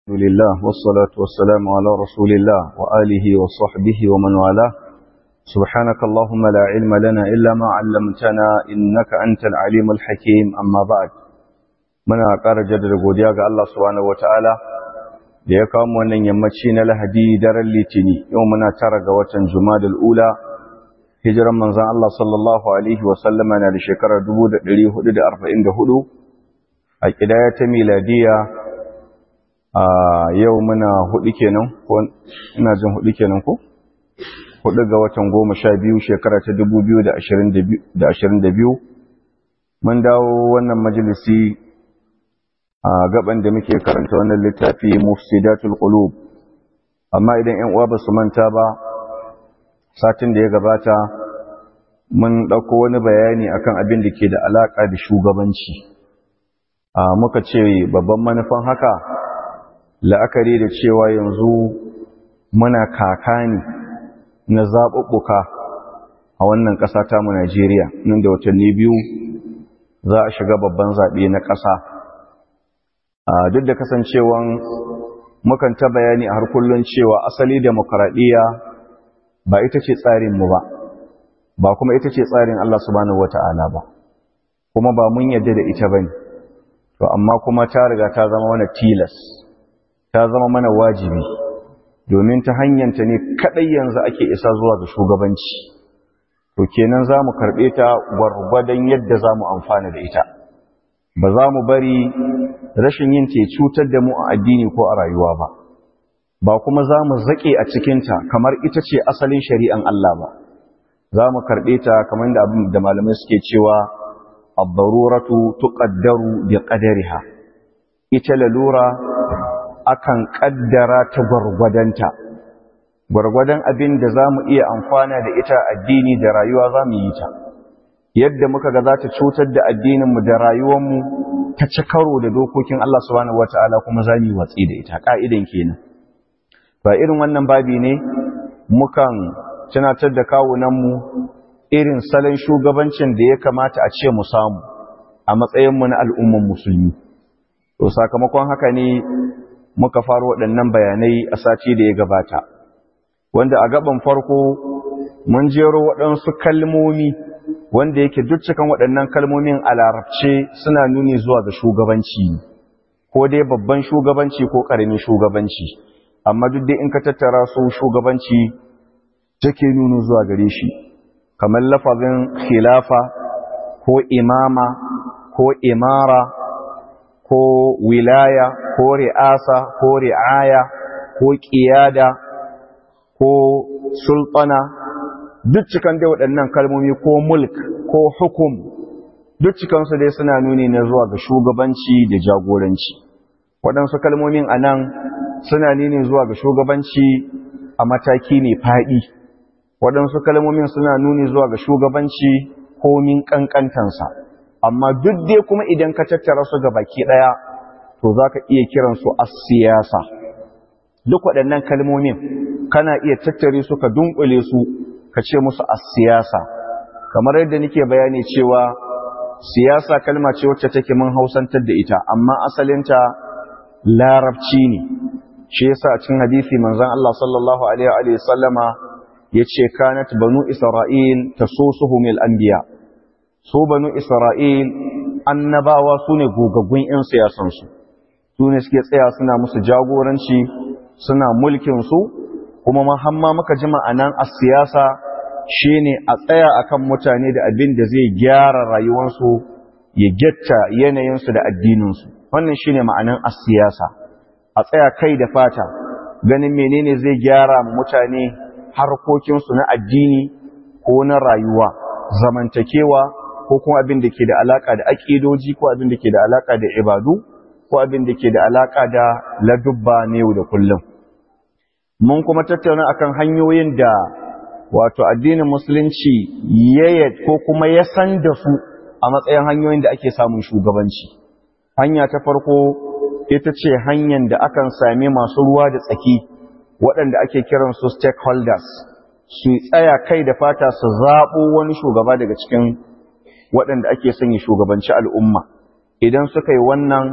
الحمد لله والصلاة والسلام على رسول الله وآله وصحبه ومن والاه سبحانك اللهم لا علم لنا إلا ما علمتنا إنك أنت العليم الحكيم أما بعد muna ƙara jaddada godiya ga Allah subhanahu wataala da ya kawo wannan yammaci na Lahadi daren Litini yau muna tara ga watan Jumadal Ula hijiran manzon Allah sallallahu alaihi wa sallama na da shekarar 1444 a kidaya ta miladiya a yau muna hudu kenan ko ina jin hudu kenan ko hudu ga watan goma sha biyu shekara ta 2022 mun dawo wannan majalisi a gaban da muke karanta wannan littafi mufsidatul qulub amma idan ƴan uwa ba su manta ba satin da ya gabata mun dauko wani bayani akan abin da ke da alaka da shugabanci a muka ce babban manufan haka la'akari da cewa yanzu muna kakani na zaɓuɓɓuka a wannan ƙasa ta mu Najeriya nan da watanni biyu za a shiga babban zaɓe na ƙasa duk da kasancewan mukan ta bayani a har kullun cewa asali demokradiyya ba ita ce tsarin mu ba ba kuma ita ce tsarin Allah subhanahu wata'ala ba kuma ba mun yadda da ita bane to amma kuma ta riga ta zama mana tilas ta zama mana wajibi domin ta hanyanta ne kadai yanzu ake isa zuwa ga shugabanci to kenan za mu karɓe ta gwargwadon yadda za mu amfana da ita ba za mu bari rashin yin ce cutar da mu a addini ko a rayuwa ba ba kuma za mu zaƙe a cikinta kamar ita ce asalin shari'an Allah ba za mu karɓe ta kamar da abin da malamai suke cewa abdaruratu tuqaddaru bi qadariha ita lalura akan ƙaddara ta gwargwadonta gwargwadon abin da za mu iya amfana da ita addini da rayuwa za mu yi ta yadda muka ga za ta cutar da addininmu da rayuwarmu ta ci karo da dokokin Allah subhanahu wata'ala kuma za mu yi watsi da ita ka'idan kenan ba irin wannan babi ne mukan tunatar da kawunanmu irin salon shugabancin da ya kamata a ce mu samu a matsayinmu na al'umman musulmi to sakamakon haka ne muka faro waɗannan bayanai a sati da ya gabata wanda a gaban farko mun jero waɗansu kalmomi wanda yake duk cikin waɗannan kalmomin a larabce suna nuni zuwa ga shugabanci ko dai babban shugabanci ko ƙaramin shugabanci amma duk dai in ka tattara su shugabanci take nuni zuwa gare shi kamar lafazin khilafa ko imama ko imara ko wilaya ko ri'asa ko ri'aya ko ƙiyada ko sultana duk cikan dai waɗannan kalmomi ko mulk ko hukum duk cikansu dai suna nuni na zuwa ga shugabanci da jagoranci waɗansu kalmomin a nan suna nuni zuwa ga shugabanci a mataki ne faɗi waɗansu kalmomin suna nuni zuwa ga shugabanci komin ƙanƙantansa amma duk dai kuma idan ka tattara su ga baki ɗaya to za ka iya kiransu a siyasa duk waɗannan kalmomin kana iya tattare su ka dunkule su ka ce musu a siyasa kamar yadda nake bayani cewa siyasa kalma ce wacce take mun hausantar da ita amma asalinta larabci ne shi yasa a cikin hadisi manzon Allah sallallahu alaihi wa sallama yace kanat banu isra'il tasusuhum al-anbiya su banu isra'il annabawa sune gogaggun yan siyasan su sune suke tsaya suna musu jagoranci suna mulkin su kuma mahamma muka ji ma'anan a siyasa shine a tsaya akan mutane da abin da zai gyara rayuwarsu ya getta yanayinsu da addininsu wannan shine ma'anan a siyasa a tsaya kai da fata ganin menene zai gyara mutane harkokinsu na addini ko na rayuwa zamantakewa ko kuma abin da ke da alaka da aƙidoji ko abin da ke da alaka da ibadu ko abin da ke da alaka da ladubba ne yau da kullum mun kuma tattauna akan hanyoyin da wato addinin musulunci ya ko kuma ya san da su a matsayin hanyoyin da ake samun shugabanci hanya ta farko ita ce hanyar da akan sami masu ruwa da tsaki waɗanda ake kiran su stakeholders su tsaya kai da fata su zaɓo wani shugaba daga cikin waɗanda ake sanya shugabanci al'umma idan suka yi wannan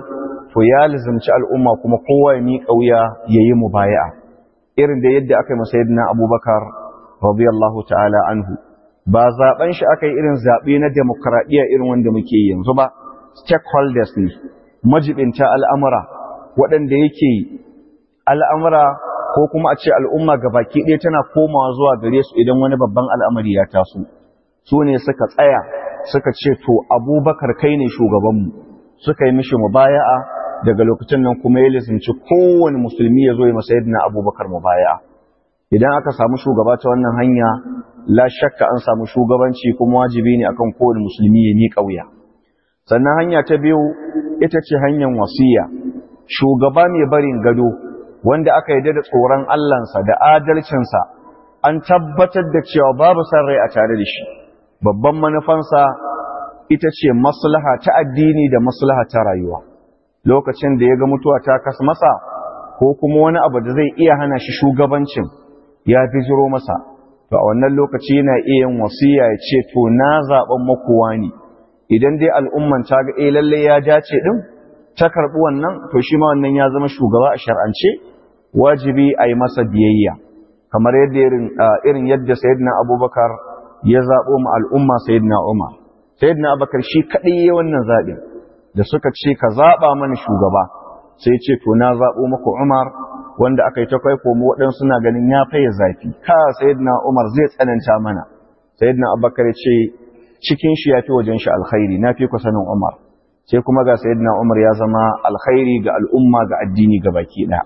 to ya lizimci al'umma kuma kowa ya miƙa wuya ya yi mubaya'a irin da yadda aka yi masayidina abubakar radiyallahu ta'ala anhu ba zaben shi aka yi irin zaɓe na demokradiyya irin wanda muke yanzu ba stakeholders ne majibinta al'amura waɗanda yake al'amura ko kuma a ce al'umma baki ɗaya tana komawa zuwa gare su idan wani babban al'amari ya taso su ne suka tsaya suka ce to abubakar kai ne shugabanmu suka yi mishi mubaya'a daga lokacin nan kuma ya lisanci kowane musulmi ya zo ya masa yadda abubakar mubaya'a idan aka samu shugaba ta wannan hanya la shakka an samu shugabanci kuma wajibi ne akan kowane musulmi ya miƙa wuya sannan hanya ta biyu ita ce hanyar wasiya shugaba mai barin gado wanda aka yi da tsoron Allahnsa da adalcinsa an tabbatar da cewa babu san rai a tare da shi babban manufansa ita ce maslaha ta addini da maslaha ta rayuwa lokacin da ya ga mutuwa ta kas masa ko kuma wani abu da zai iya hana shi shugabancin ya bijiro masa to a wannan lokaci yana iya yin wasiya ya ce to na zaben makowa ne idan dai al'umman ta ga eh lalle ya dace din ta karbi wannan to shi ma wannan ya zama shugaba a shar'ance wajibi a yi masa biyayya kamar yadda irin yadda sayyidina abubakar ya zaɓo ma al'umma sayyidina umar sayyidina abubakar shi kaɗai ya wannan zaɓin da suka ce ka zaɓa mana shugaba sai ce to na zaɓo maku umar wanda aka yi ta kai komo waɗansu suna ganin ya faye zafi ka sayyidina umar zai tsananta mana sayyidina abubakar ya ce cikin shi ya fi wajen shi alkhairi na fi ku sanin umar sai kuma ga sayyidina umar ya zama alkhairi ga al'umma ga addini ga baki ɗaya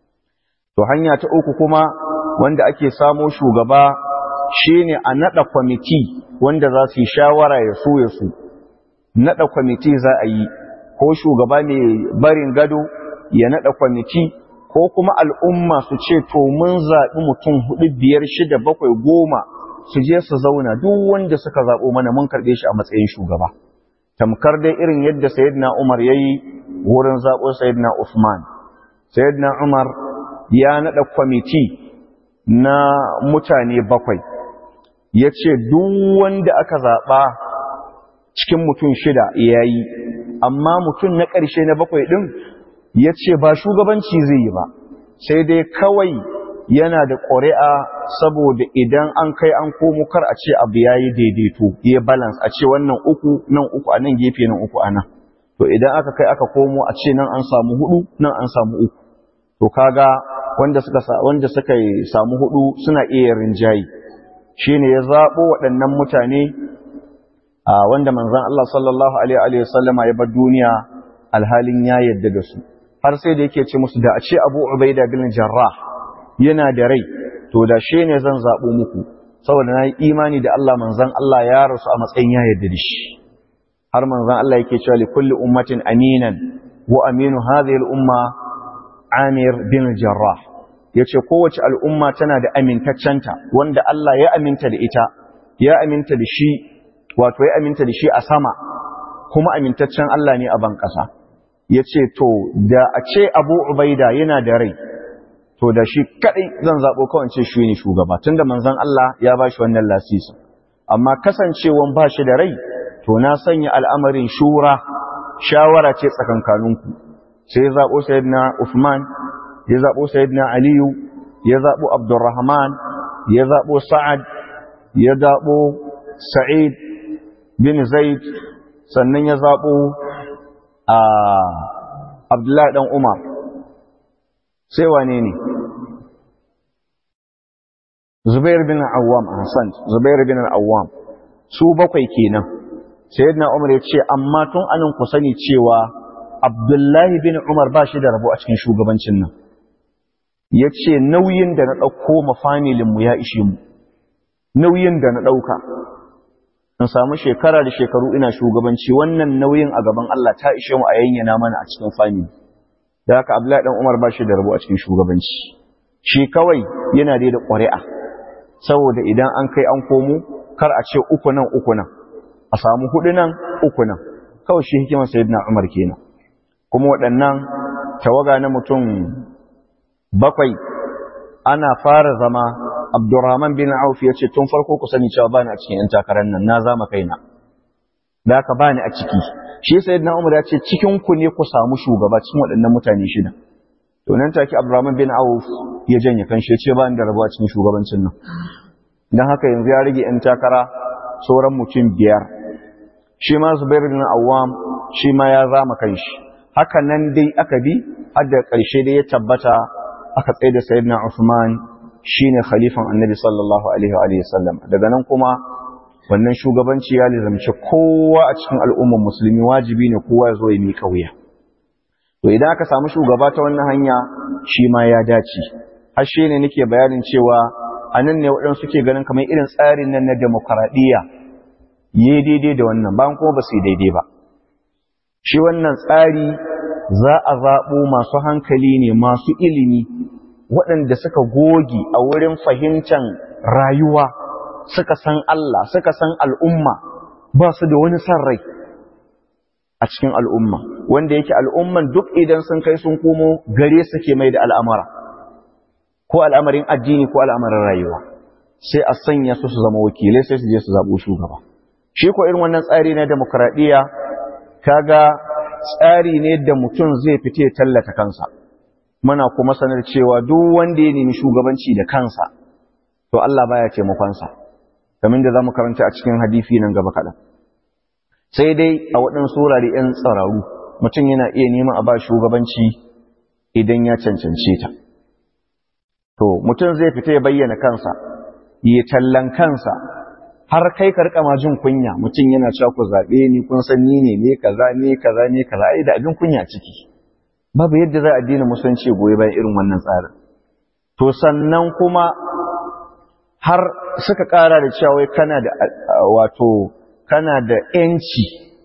to hanya ta uku kuma wanda ake samo shugaba shine a nada kwamiti wanda za su yi shawara ya so ya su nada kwamiti za a yi ko shugaba mai barin gado ya nada kwamiti ko kuma al'umma su ce to mun zaɓi mutum hudu biyar shida bakwai goma su je su zauna duk wanda suka zaɓo mana mun karɓe shi a matsayin shugaba tamkar dai irin yadda sayyidina umar ya yi wurin zaɓo sayyidina usman sayyidina umar ya naɗa kwamiti na mutane bakwai ya ce duk wanda aka zaɓa cikin mutum shida ya yi amma mutum na ƙarshe na bakwai ɗin ya ce ba shugabanci zai yi ba sai dai kawai yana da ƙuri'a saboda idan an kai an komo kar a ce abu ya yi daidaito ya balance a ce wannan uku nan uku a nan gefe nan uku a nan to idan aka kai aka komo a ce nan an samu hudu nan an samu uku to kaga wanda suka wanda suka samu hudu suna iya rinjayi shine ya zabo waɗannan mutane a wanda manzon Allah sallallahu alaihi wa sallama ya bar duniya alhalin ya yadda da su har sai da yake ce musu da a ce Abu Ubaida bin Jarrah yana da rai to da shi ne zan zabo muku saboda na yi imani da Allah manzon Allah ya rasu a matsayin ya yadda da shi har manzon Allah yake cewa li kulli ummatin aminan wa aminu hadhihi al-umma Amir bin Jarrah yace kowace al'umma tana da amintaccenta wanda Allah ya aminta da ita ya aminta da shi wato ya aminta da shi a sama kuma amintaccen Allah ne a ban ƙasa yace to da a ce Abu Ubaida yana da rai to da shi kadai zan zabo kawai ce shi ne shugaba tunda manzon Allah ya bashi wannan lasisi amma kasancewan bashi da rai to na sanya al'amarin shura shawara ce tsakankaninku sai ya zaɓo sayidina Uthman ya zaɓo sayidina Aliyu ya zaɓo Abdurrahman ya zaɓo Sa'ad ya zaɓo Sa'id bin Zaid sannan ya zaɓo a Abdullahi ɗan Umar sai wane ne Zubair bin Awwam Hassan Zubair bin Awwam su bakwai kenan sayyidina Umar ya ce amma tun anan ku sani cewa Abdullahi bin Umar ba shi da rabo a cikin shugabancin nan. Ya ce nauyin da na ɗauko ma familinmu ya ishe mu, nauyin da na ɗauka. In samu shekara da shekaru ina shugabanci wannan nauyin a gaban Allah ta ishe mu a yayyana mana a cikin famili. Da haka Abdullahi ɗan Umar ba shi da rabo a cikin shugabanci. Shi kawai yana dai da ƙuri'a. Saboda idan an kai an komo, kar a ce uku nan uku nan. A samu huɗu nan uku nan. Kawai shi hikimar Sayyidina Umar kenan. kuma waɗannan tawaga na mutum bakwai ana fara zama abdurrahman bin auf ya ce tun farko ku sani cewa bani a cikin 'yan takarar nan na zama kaina da aka bani a ciki shi sayyidina Umar ya ce cikin ku ne ku samu shugaba cikin waɗannan mutane shida to nan take Abdurrahman bin Auf ya janye kanshi ya ce ba ni da rabuwa cikin shugabancin nan dan haka yanzu ya rage yan takara sauran mutum biyar shi ma Zubair bin Awwam shi ma ya zama kanshi haka nan dai aka bi har da ƙarshe dai ya tabbata aka tsaye da sayyidina Uthman shine khalifan Annabi sallallahu alaihi wa alihi sallam daga nan kuma wannan shugabanci ya lizamci kowa a cikin al'ummar musulmi wajibi ne kowa ya zo ya miƙa wuya to idan aka samu shugaba ta wannan hanya shi ma ya dace har shi ne nake bayanin cewa a nan ne waɗansu suke ganin kamar irin tsarin nan na demokaradiyya yi daidai da wannan bayan kuma ba su yi daidai ba shi wannan tsari za a zaɓo masu hankali ne masu ilimi waɗanda suka goge a wurin fahimtar rayuwa suka san Allah suka san al'umma ba su da wani san rai a cikin al'umma wanda yake al'umman duk idan sun kai sun komo gare suke mai da al'amara ko al'amarin addini ko al'amarin rayuwa sai a sanya su su zama wakilai sai su je su zaɓo shugaba shi ko irin wannan tsari na demokradiyya kaga tsari ne da mutum zai fite tallata kansa muna kuma sanar cewa duk wanda ya nemi shugabanci da kansa to Allah baya taimakonsa kamar da zamu karanta a cikin hadisi nan gaba kaɗan sai dai a waɗansu wurare 'yan tsararu mutum yana iya neman a ba shugabanci idan ya cancance ta to mutum zai fita ya bayyana kansa ya tallan kansa har kai ka rika ma jin kunya mutum yana cewa ku zaɓe ni kun san ni ne ne kaza ne kaza ne kaza ai da abin kunya ciki babu yadda za a dina musanci goyi bayan irin wannan tsarin to sannan kuma har suka ƙara da cewa wai kana da wato kana da ‘yanci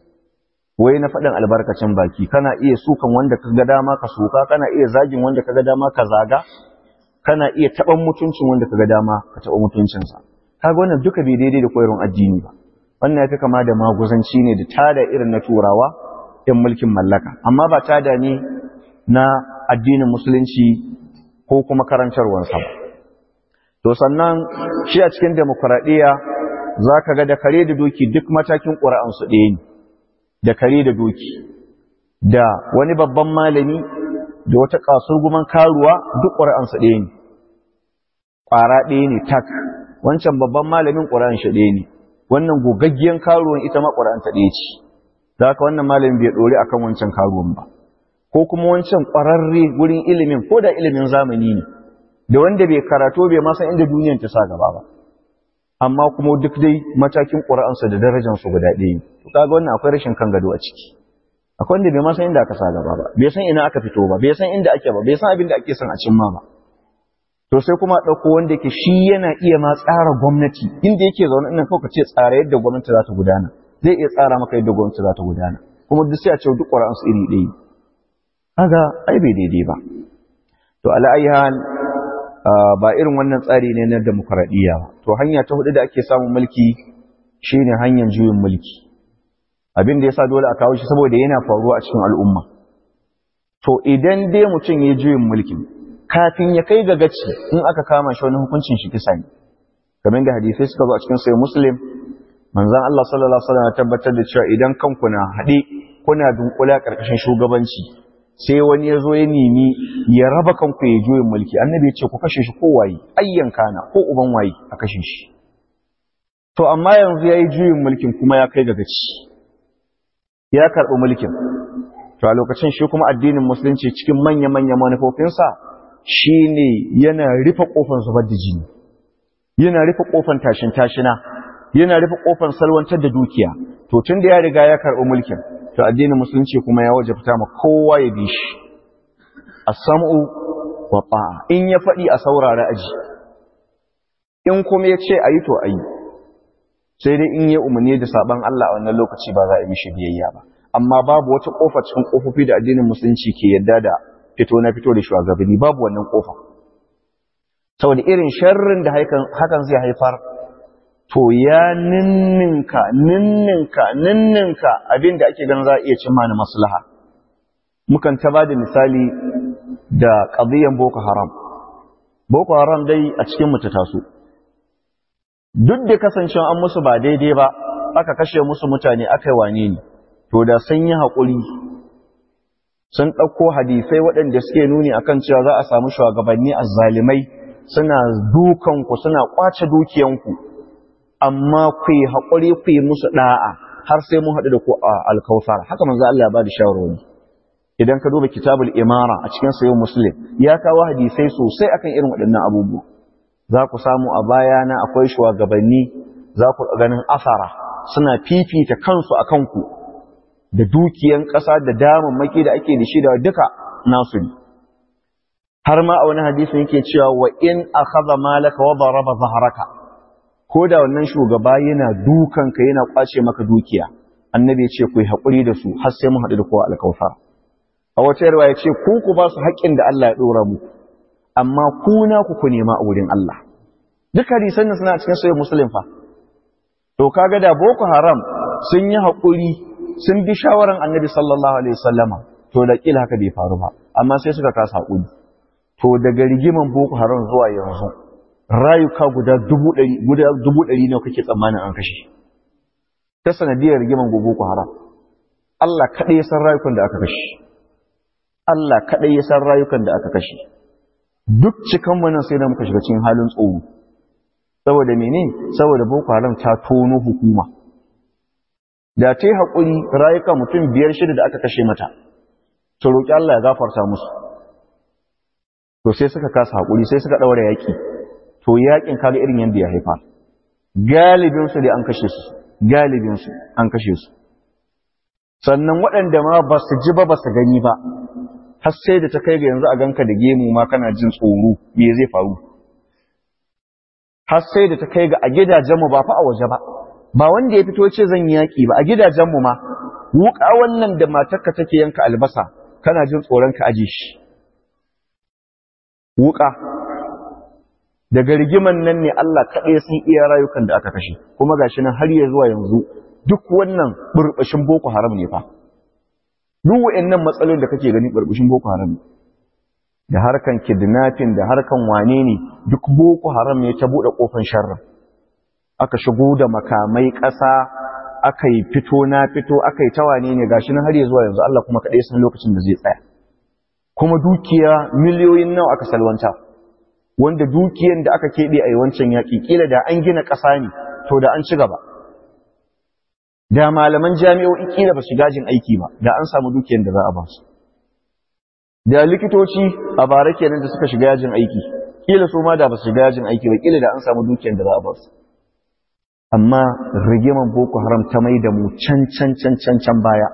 wai na faɗin albarkacin baki kana iya sukan wanda ka ga dama ka suka kana iya zagin wanda ka ga dama ka zaga kana iya taɓan mutuncin wanda ka ga dama ka taɓa mutuncinsa kaga wannan duka bai daidai da koyarwar addini ba wannan ya fi kama da maguzanci ne da tada irin na turawa ‘yan mulkin mallaka amma ba tada ne na addinin musulunci ko kuma karantarwarsa ba to sannan shi a cikin demokuraɗiyya za ka ga da kare da doki duk matakin ƙura'ansu ɗaya ne da kare da doki da wani babban malami da wata kasurguman karuwa duk ƙura'ansu ɗaya ne ƙwara ɗaya ne tak wancan babban malamin ƙura'an shi ɗaya ne wannan gogaggiyan karuwan ita ma ƙura'anta ɗaya ce da haka wannan malamin bai ɗori akan wancan karuwan ba ko kuma wancan ƙwararre wurin ilimin ko da ilimin zamani ne da wanda bai karatu bai ma san inda duniyar ta sa gaba ba amma kuma duk dai matakin ƙura'ansa da darajansu guda ɗaya to kaga wannan akwai rashin kan gado a ciki akwai wanda bai ma san inda aka sa gaba ba bai san ina aka fito ba bai san inda ake ba bai san abin da ake son a cimma ba to sai kuma ɗauko wanda yake shi yana iya ma tsara gwamnati inda yake zaune ina kawai ka ce tsara yadda gwamnati za ta gudana zai iya tsara maka yadda gwamnati za ta gudana kuma duk sai a ce duk ƙura'ansu iri ɗaya kaga ai bai daidai ba to ala ayyan ba irin wannan tsari ne na demokradiyya ba to hanya ta hudu da ake samun mulki shine hanyar juyin mulki abin da yasa dole a kawo shi saboda yana faruwa a cikin al'umma to idan dai mutum ya juyin mulkin kafin ya kai ga gaci in aka kama shi wani hukuncin shi kisa ne kamar da hadisai suka zo a cikin sahih muslim manzon Allah sallallahu alaihi wasallam ya tabbatar da cewa idan kanku na haɗe kuna dunkula karkashin shugabanci sai wani ya zo ya nemi ya raba kanku ya juyin mulki annabi ya ce ku kashe shi ko waye ayyan kana ko uban waye a kashe shi to amma yanzu yayi juyin mulkin kuma ya kai ga gaci ya karɓi mulkin to a lokacin shi kuma addinin musulunci cikin manya manya manufofinsa shine yana rufe kofar zubar da jini yana rufe kofar tashin tashina yana rufe kofar salwantar da dukiya to tun da ya riga ya karɓi mulkin to addinin musulunci kuma ya wajabta ma kowa ya bi shi as-sam'u wa ta'a in ya faɗi a saurara aji in kuma ya ce ayi to ayi sai dai in ya umarni da saban Allah a wannan lokaci ba za a yi mishi biyayya ba amma babu wata kofa cikin kofofi da addinin musulunci ke yadda da fito na fito da shugabanni babu wannan kofa saboda irin sharrin da hakan zai haifar to ya ninninka ninninka ninninka abinda ake ganin za a iya cimma na maslaha mukan ta ba da misali da ƙadiyan boko haram boko haram dai a cikin mu ta taso duk da kasancewa an musu ba daidai ba aka kashe musu mutane aka yi wane ne to da sun yi haƙuri sun ɗauko hadisai waɗanda suke nuni akan cewa za a samu shugabanni azzalimai suna dukanku suna ƙwace dukiyanku amma ku yi haƙuri ku yi musu ɗa'a har sai mun haɗu da ku a alkawfar haka manzo Allah ya ba da shawarwari idan ka duba kitabul imara a cikin sayo muslim ya kawo hadisai sosai akan irin waɗannan abubuwa za ku samu a bayana akwai shugabanni za ku ganin asara suna fifita kansu a kanku da dukiyan ƙasa da damammaki da ake da shi da duka nasu ne har ma a wani hadisin yake cewa wa in akhadha malaka wa daraba zahraka ko da wannan shugaba yana dukanka yana kwace maka dukiya annabi ya ce ku yi haƙuri da su har sai mun haɗu da kowa alkawfar a wata yarwa ya ce ku ku ba su haƙƙin da Allah ya ɗora mu amma ku na ku ku nema a wurin Allah duk hadisan nan suna cikin sahih muslim fa to kaga da boko haram sun yi haƙuri sun bi shawaran annabi sallallahu alaihi wasallama to da kila haka bai faru ba amma sai suka kasa haƙuri to daga rigiman boko haram zuwa yanzu rayuka guda dubu ɗari guda dubu ɗari ne kake tsammanin an kashe ta sanadiyar rigiman boko haram Allah kaɗai ya san rayukan da aka kashe Allah kaɗai ya san rayukan da aka kashe duk cikan nan sai da muka shiga cikin halin tsoro saboda mene saboda boko haram ta tono hukuma da ta yi haƙuri rayuka mutum biyar shida da aka kashe mata to roƙi Allah ya gafarta musu to sai suka kasa haƙuri sai suka ɗaura yaƙi to yaƙin kaga irin yadda ya haifa galibinsu dai an kashe su galibinsu an kashe su sannan waɗanda ma ba su ji ba ba su gani ba har sai da ta kai ga yanzu a ganka da gemu ma kana jin tsoro me zai faru har sai da ta kai ga a gidajenmu ba fa a waje ba ba wanda ya fito ce zan yaƙi ba a gidajenmu ma wuƙa wannan da matarka take yanka albasa kana jin tsoron ka aje shi wuƙa daga rigiman nan ne Allah kaɗai sun iya rayukan da aka kashe kuma gashi nan har ya zuwa yanzu duk wannan burbushin boko haram ne fa duk wayannan matsalolin da kake gani burbushin boko haram ne da harkan kidnapping da harkan wane ne duk boko haram ne ta bude kofar sharri aka shigo da makamai ƙasa aka yi fito na fito aka yi tawane ne gashi nan har ya zuwa yanzu Allah kuma kaɗai san lokacin da zai tsaya kuma dukiya miliyoyin nawa aka salwanta wanda dukiyan da aka keɓe a wancan yaƙi ƙila da an gina ƙasa ne to da an ci gaba da malaman jami'o'i ƙila ba su gajin aiki ba da an samu dukiyan da za a ba su da likitoci a bara kenan da suka shiga yajin aiki ƙila su ma da ba su shiga yajin aiki ba ƙila da an samu dukiyan da za a ba su amma rigiman boko haram ta mai da mu can can can can can baya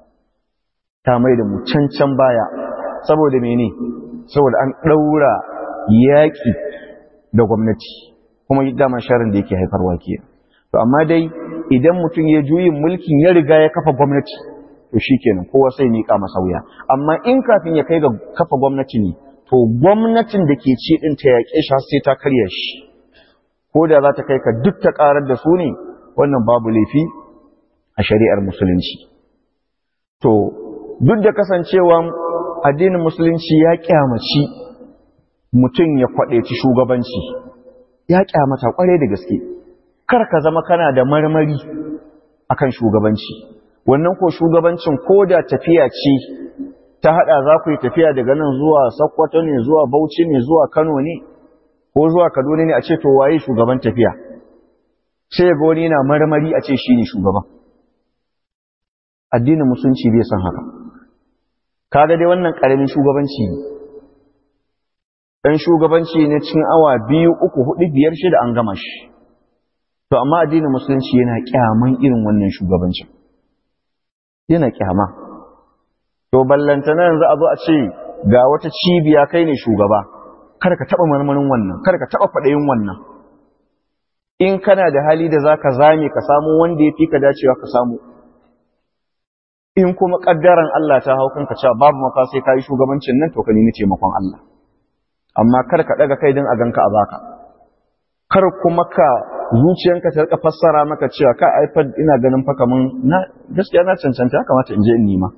ta mai da mu can can baya saboda mene saboda an ɗaura yaƙi da gwamnati kuma dama sharin da yake haifarwa ke to amma dai idan mutum ya juyin mulkin ya riga ya kafa gwamnati to shikenan kowa sai miƙa masa wuya amma in kafin ya kai ga kafa gwamnati ne to gwamnatin da ke ci ɗin ta yaƙe shi sai ta karya shi ko da za ta kai ka duk ta ƙarar da su ne wannan babu laifi a shari'ar musulunci to duk da kasancewa addinin musulunci ya kyamaci mutum ya kwaɗeci shugabanci ya kyamata ƙware da gaske kar ka zama kana da marmari akan shugabanci wannan ko shugabancin ko da tafiya ce ta haɗa za ku yi tafiya daga nan zuwa Sokoto ne zuwa Bauchi ne zuwa Kano ne ko zuwa Kaduna ne a ce to waye shugaban tafiya sai ga wani yana marmari a ce shine shugaban addinin musulunci bai san haka kaga dai wannan karamin shugabanci ne dan shugabanci ne cikin awa biyu uku hudu biyar shida an gama shi to amma addinin musulunci yana kyaman irin wannan shugabancin yana kyama to ballantana yanzu a zo a ce ga wata cibiya kai ne shugaba kada ka taba marmarin wannan kada ka taba fadayin wannan in kana da hali da zaka zame ka samu wanda ya fi ka dacewa ka samu in kuma kaddaran Allah ta hau kanka cewa babu maka sai kai shugabancin nan to ka nemi taimakon Allah amma kar ka daga kai din a ganka a baka kar kuma ka zuciyanka ta rika fassara maka cewa ka iPad ina ganin fa kaman na gaskiya na cancanta ya kamata in je in nima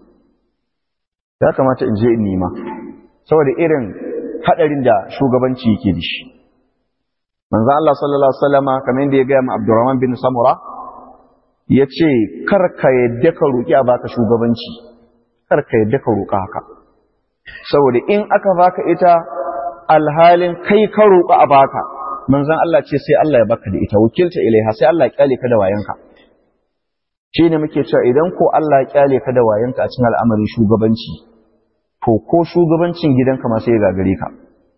ya kamata in je in nima saboda irin hadarin da shugabanci yake da shi manzo Allah sallallahu alaihi wasallama kamar yadda ya ga mu Abdurrahman bin Samura ya ce karka yadda ka roƙi a baka shugabanci karka yadda ka roƙa haka saboda in aka baka ita alhalin kai ka roƙa a baka manzan Allah ce sai Allah ya baka da ita wakilta ilaiha sai Allah ya kyale ka da wayanka shi ne muke cewa idan ko Allah ya kyale ka da wayanka a cikin al'amarin shugabanci to ko shugabancin gidanka ma sai ya gagare ka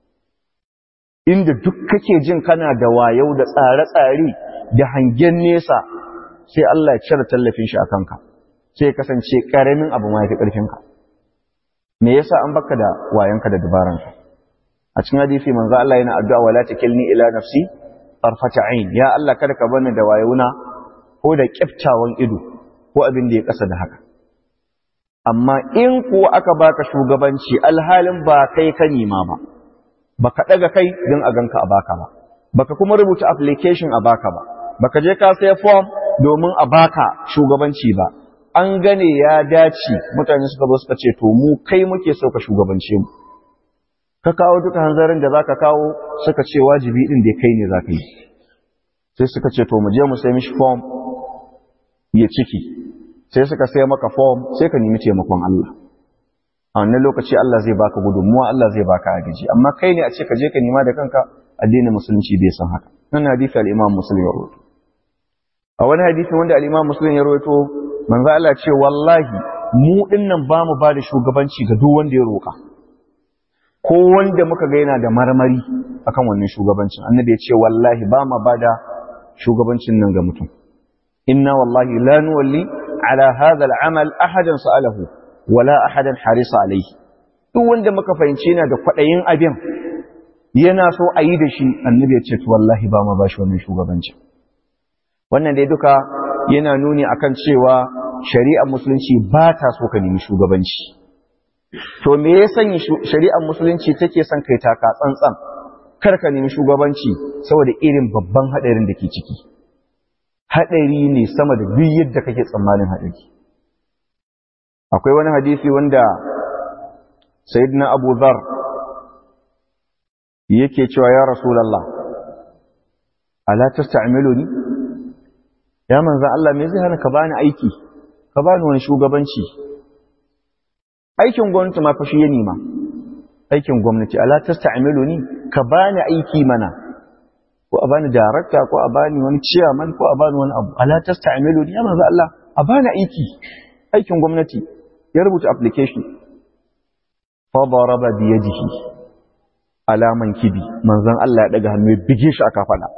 inda duk kake jin kana da wayau da tsare-tsare da hangen nesa sai Allah ya cire tallafin shi a kanka sai ya kasance ƙaramin abu ma ya fi ƙarfinka me yasa an baka da wayanka da dabaranka a cikin hadisi manzo Allah yana addu'a wala takilni ila nafsi tarfata ain ya Allah kada ka bani da wayuna ko da kiftawan ido ko abin da ya kasa da haka amma in kuwa aka baka shugabanci alhalin ba kai ka nima ba baka daga kai don a ganka a baka ba baka kuma rubuta application a baka ba baka je ka sai form domin a baka shugabanci ba an gane ya dace mutane suka zo suka ce to mu kai muke so ka shugabance mu ka kawo duka hanzarin da zaka kawo suka ce wajibi din da kai ne zaka yi sai suka ce to mu je mu sai mishi form ya ciki sai suka sai maka form sai ka nemi taimakon Allah a wannan lokaci Allah zai baka gudunmuwa Allah zai baka agaji amma kai ne a ce ka je ka nima da kanka addinin musulunci bai san haka nan hadisi al-Imam Muslim ya rawaito a wani hadisi wanda al-Imam Muslim ya rawaito manzo Allah ce wallahi mu dinnan ba mu ba da shugabanci ga duk wanda ya roka ko wanda muka ga yana da marmari akan wannan shugabancin annabi ya ce wallahi ba ma ba da shugabancin nan ga mutum inna wallahi la nuwalli ala hadha al-amal ahadan sa'alahu wala ahadan harisa alayhi duk wanda muka fahimci yana da kwadayin abin yana so a yi da shi annabi ya ce to wallahi ba ma ba shi wannan shugabancin wannan dai duka yana nuni akan cewa shari'ar musulunci ba ta so ka nemi shugabanci to me ya sanya shari'ar musulunci take son kai taka tsantsan kar ka nemi shugabanci saboda irin babban hadarin da ke ciki hadari ne sama da duk yadda kake tsammanin hadari akwai wani hadisi wanda sayyidina Abu Dharr yake cewa ya rasulullah ala tasta'miluni ya manzan Allah me zai hana ka bani aiki ka bani wani shugabanci aikin gwamnati ma fashi ya nima aikin gwamnati ala tasta'miluni ka bani aiki mana ko a bani darakta ko a bani wani chairman ko a bani wani abu ala tasta'miluni ya manzan Allah a bani aiki aikin gwamnati ya rubuta application fa daraba bi yadihi alaman kibi manzan Allah ya daga hannu ya bige shi aka fada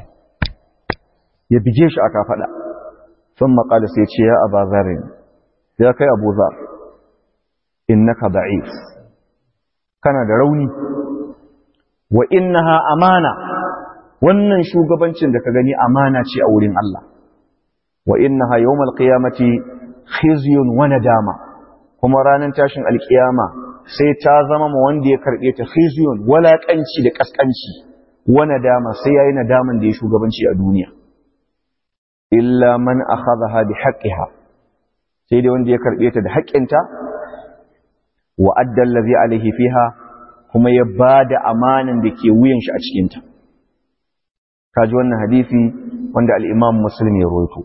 ya bige shi aka faɗa sun maƙalis ya ce ya aba zarin ya kai abu zar innaka da'if kana da rauni wa innaha amana wannan shugabancin da ka gani amana ce a wurin Allah wa innaha yawmal qiyamati khizyun wa nadama kuma ranar tashin alkiyama sai ta zama ma wanda ya karbe ta khizyun walaƙanci da kaskanci wa nadama sai yayi nadaman da ya shugabanci a duniya illa man akhadha bi haqqiha sai dai wanda ya karbe ta da haƙƙinta wa adda allazi alaihi fiha kuma ya bada amanan da ke wuyan shi a cikin ta kaji wannan hadisi wanda al-Imam Muslim ya rawaito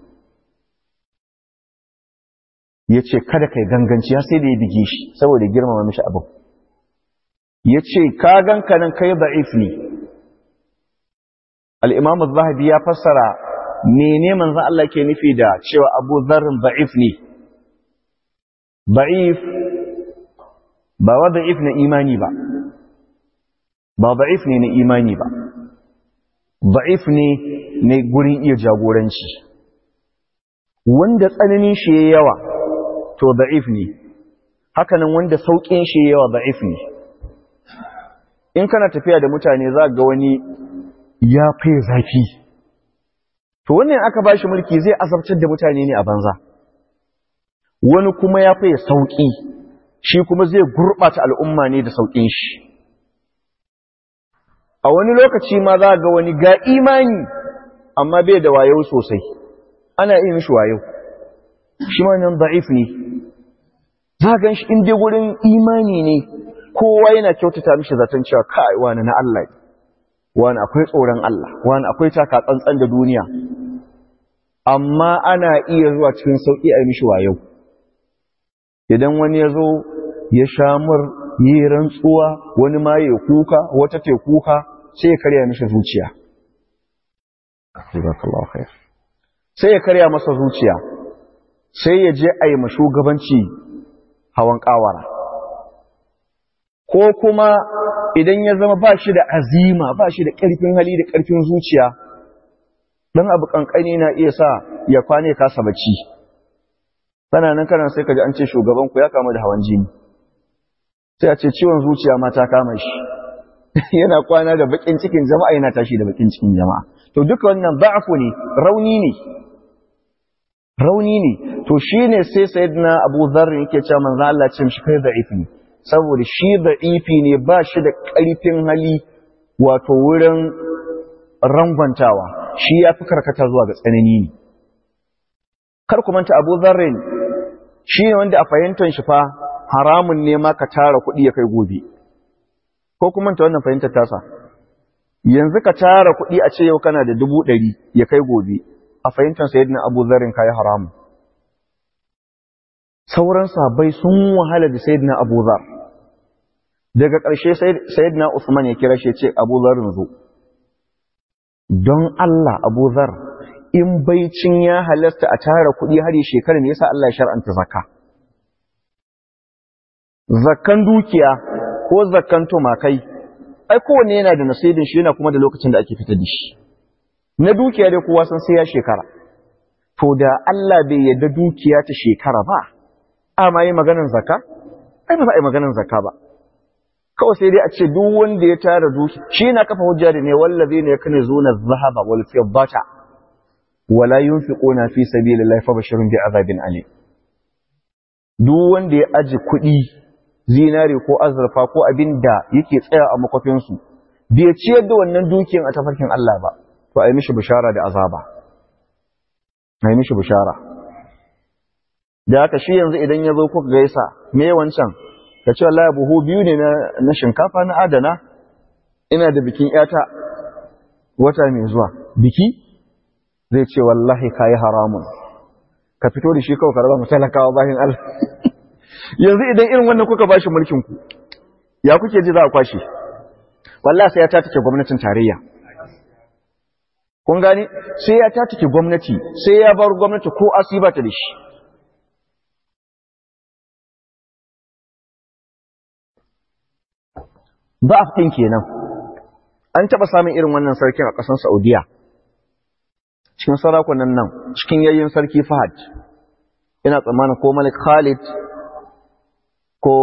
yace kada kai ganganci sai da ya bige shi saboda girmama mishi abu yace ka ganka nan kai da'if ne al-Imam Az-Zahabi ya fassara mene manzan Allah ke nufi da cewa abu zarrin ba'if ne ba'if ba wa da'if na imani ba ba ba'if ne na imani ba ba'if ne na gurin iya jagoranci wanda tsananin shi ya yawa to da'if ne hakanan wanda sauƙin shi ya yawa da'if ne in kana tafiya da mutane za ga wani ya fai zafi to wannan aka bashi mulki zai azabtar da mutane ne a banza wani kuma ya fiye sauƙi shi kuma zai gurɓata al'umma ne da sauƙin shi a wani lokaci ma za ga wani ga imani amma bai da wayo sosai ana iya mishi wayo shi ma nan da'if ne za gan shi inda wurin imani ne kowa yana kyautata mishi zaton cewa kai wani na Allah wani akwai tsoron Allah wani akwai taka tsantsan da duniya amma ana iya zuwa cikin sauƙi a mishi wayo idan wani ya zo ya shamur yi rantsuwa wani ma ya kuka wata te kuka sai ya karya mishi zuciya sai ya karya masa zuciya sai ya je a yi shugabanci hawan kawara ko kuma idan ya zama ba shi da azima ba shi da ƙarfin hali da ƙarfin zuciya ɗan abu ƙanƙani na iya sa ya kwane kasa bacci nan kanan sai ka ji an ce shugabanku ya kama da hawan jini sai a ce ciwon zuciya ma ta kama shi yana kwana da bakin cikin jama'a yana tashi da bakin cikin jama'a to duka wannan ba'fu ne rauni ne rauni ne to shine sai sayyidina Abu Dharr yake cewa manzo Allah ce mishi kai da'ifi ne saboda shi da'ifi ne ba shi da ƙarfin hali wato wurin rangwantawa shi ya fi karkata zuwa ga tsanani ne kar ku manta Abu Dharr shi ne wanda a fahimtar shi fa haramun ne ma ka tara kuɗi ya kai gobe ko kuma ta wannan fahimtar tasa yanzu ka tara kuɗi a ce yau kana da dubu ɗari ya kai gobe a fahimtar sayyidina abu zarin kayi haramu sauran sabai sun wahala da sayyidina abu zar daga ƙarshe sayyidina usman ya kira shi ce abu zarin zo don Allah abu zar in baicin ya halasta a tara kuɗi har yi shekarar ne yasa Allah ya shar'anta zakka zakkan dukiya ko zakkan tumakai ai kowanne yana da nasibin shi yana kuma da lokacin da ake fitar da shi na dukiya dai kowa san sai ya shekara to da Allah bai yarda dukiya ta shekara ba amma yi maganar zakka ai ba za a yi maganar zakka ba kawai sai dai a ce duk wanda ya tara duki shi na kafa hujja da ne wallazi ne yakne zuna zahaba wal fiddata wala yunfiquna fi sabilillahi fabashirun bi azabin alim duk wanda ya aji kuɗi zinare ko azurfa ko abin da yake tsaya a makwafinsu bai ciyar da wannan dukiyan a tafarkin Allah ba to a yi mishi bishara da azaba a yi mishi bishara da haka shi yanzu idan ya zo kuka gaisa me wancan ka ce Allah buhu biyu ne na shinkafa na adana ina da bikin yata wata mai zuwa biki zai ce wallahi kayi haramun ka fito da shi kawai ka raba mu talakawa bayan Allah yanzu idan irin wannan kuka bashi mulkin ku ya kuke ji za a kwashe wallahi sai ya tatake gwamnatin tarayya kun gani sai ya tatake gwamnati sai ya bar gwamnati ko asiba ta da shi ba ɗin kenan an taɓa samun irin wannan sarkin a ƙasar saudiya cikin sarakunan nan cikin yayin sarki fahad ina tsammanin ko malik khalid ko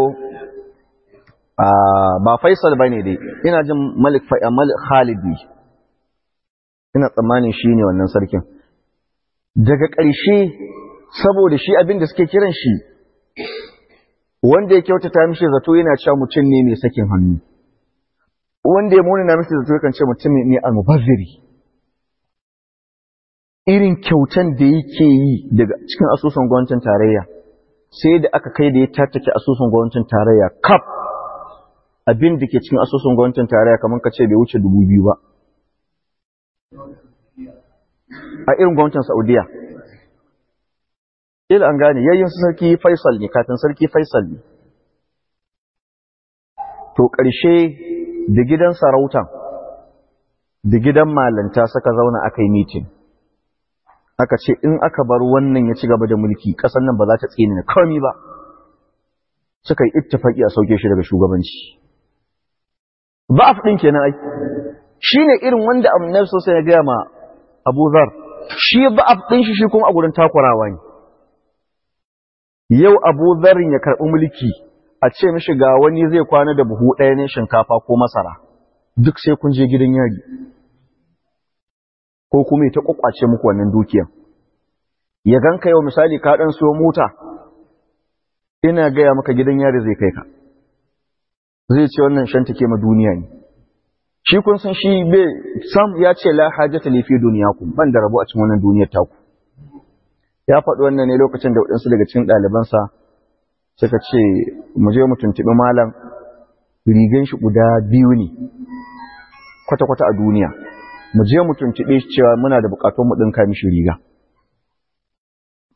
ba faisal ba ne dai ina jin malik khalid ne ina tsammanin shi ne wannan sarkin daga ƙarshe saboda shi abin da suke kiran shi wanda ya kyautata mishi zato yana cewa mutum ne mai sakin hannu wanda ya munana mishi zato yakan ce mutum ne almubazziri irin kyautan da yake yi daga cikin asusun gwamnatin tarayya sai da aka kai da ya tattake asusun gwamnatin tarayya kaf abin da ke cikin asusun gwamnatin tarayya kamar ka ce bai wuce dubu biyu ba a irin gwamnatin saudiya ila an gane yayin su sarki faisal ne kafin sarki faisal ne to ƙarshe da gidan sarautan da gidan malanta suka zauna aka yi mitin aka ce in aka bar wannan ya ci gaba da mulki ƙasar nan ba za ta tsini na kawai ba suka yi ittifaki a sauke shi daga shugabanci ba a ɗin kenan ai shi ne irin wanda annabi sosai ya gaya ma abu zar shi ba a ɗin shi shi kuma a gurin takurawa ne yau abu zarin ya karɓi mulki a ce mishi ga wani zai kwana da buhu ɗaya ne shinkafa ko masara duk sai kun je gidan yari ko kuma ta kwakwace muku wannan dukiyan ya ganka yau misali ka ɗan siyo mota ina gaya maka gidan yari zai kai ka zai ce wannan shan take ma duniya ne shi kun san shi bai sam ya ce la hajata li fi duniyakum ban da rabo a cikin wannan duniyar taku ya faɗi wannan ne lokacin da waɗansu daga cikin ɗalibansa suka ce mu je mu tuntuɓi malam rigan shi guda biyu ne kwata-kwata a duniya mu je mu tuntuɓe shi cewa muna da buƙatun mu ɗinka mishi riga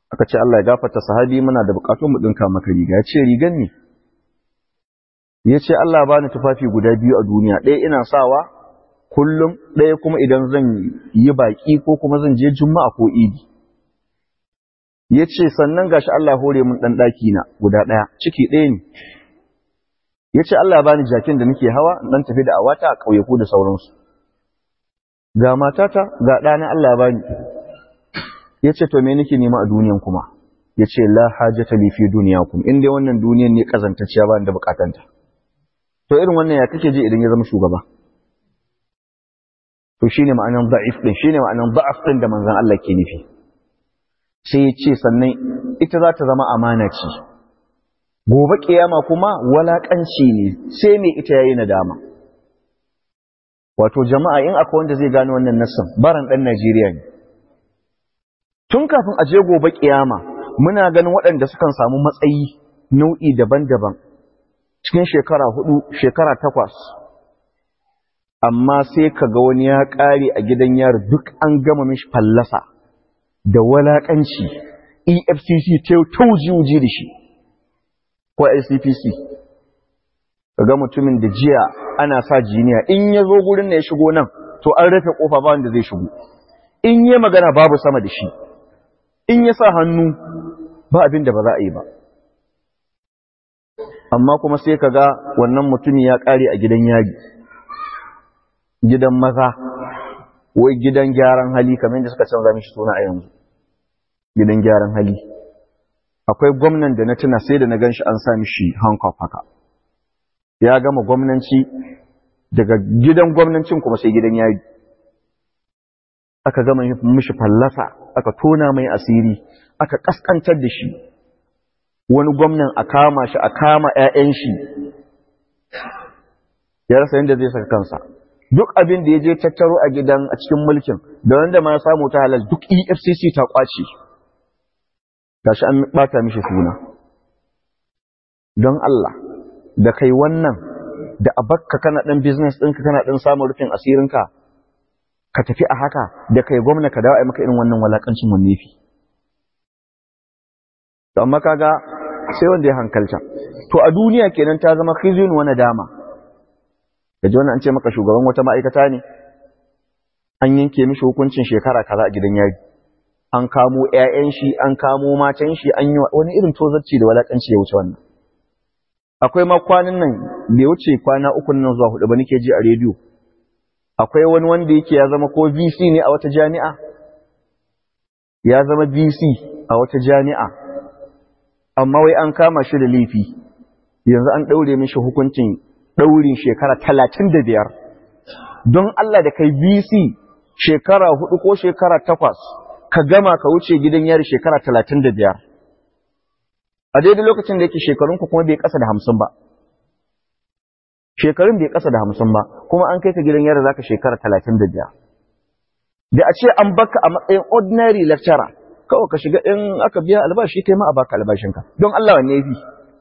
aka ce Allah ya gafarta sahabi muna da bukatun mu dinka maka riga ya ce rigan ne ya ce Allah ba ni tufafi guda biyu a duniya ɗaya ina sawa kullum ɗaya kuma idan zan yi baƙi ko kuma zan je juma'a ko idi ya ce sannan gashi Allah hore mun ɗan ɗaki na guda ɗaya ciki ɗaya ne ya ce Allah ba ni jakin da nake hawa ɗan tafi da awata a ƙauyaku da sauransu ga matata ga ɗana Allah ba ni ya ce to me nake nema a duniyan kuma ya ce la hajata li fi duniyakum in dai wannan duniyan ne kazantacciya ba da bukatanta to irin wannan ya kake ji idan ya zama shugaba to shine ma'anan da'if din shine ma'anan da'af din da manzon Allah ke nufi sai ya ce sannan ita za ta zama amana ce gobe kiyama kuma walakanci ne sai me ita yayi nadama wato jama'a in akwai wanda zai gane wannan nassin baran dan Najeriya ne tun kafin a je gobe kiyama muna ganin waɗanda sukan samu matsayi nau'i daban-daban cikin shekara hudu shekara takwas amma sai ka ga wani ya ƙare a gidan yari duk an gama mishi fallasa da walaƙanci efcc ta tauji da shi ko icpc ka ga mutumin da jiya ana sa jiniya in ya zo gurin da ya shigo nan to an rufe ƙofa ba wanda zai shigo in yi magana babu sama da shi in ya sa hannu ba abin da ba za a yi ba amma kuma sai ka ga wannan mutumi ya ƙare a gidan yari gidan maza wai gidan gyaran hali kamar yadda suka canza mishi suna a yanzu gidan gyaran hali akwai gwamnan da na tuna sai da na gan shi an sa mishi hankof haka ya gama gwamnanci daga gidan gwamnancin kuma sai gidan yari aka gama mishi fallasa aka tona mai asiri aka kaskantar da shi wani gwamnan a kama shi a kama 'ya'yan shi ya rasa yadda zai saka kansa duk abin da ya je tattaro a gidan a cikin mulkin da wanda ma ya samu ta halal duk efcc ta kwace gashi an bata mishi suna don Allah da kai wannan da a bakka kana ɗan business ɗinka kana ɗan samun rufin asirinka ka tafi a haka da kai gwamna ka dawo a maka irin wannan walakancin wanne fi to amma kaga sai wanda ya hankalta to a duniya kenan ta zama khizyun wa nadama da wannan an ce maka shugaban wata ma'aikata ne an yanke mishi hukuncin shekara kaza a gidan yari an kamo ƴaƴan shi an kamo matan shi an yi wani irin tozarci da walakanci ya wuce wannan akwai ma kwanan nan bai wuce kwana uku nan zuwa hudu ba nake ji a rediyo akwai wani wanda yake ya zama ko VC ne a wata jami'a ya zama VC a wata jami'a amma wai an kama shi da laifi yanzu an ɗaure mishi hukuncin ɗaurin shekara talatin da biyar don Allah da kai VC shekara hudu ko shekara takwas ka gama ka wuce gidan yari shekara talatin da biyar a daidai lokacin da yake shekarunku kuma bai ƙasa da hamsin ba shekarun bai ƙasa da hamsin ba kuma an kai ka gidan yari zaka shekara talatin da biyar da a ce an baka a matsayin ordinary lecturer kawai ka shiga in aka biya albashi kai ma a baka albashinka don Allah wanne ya fi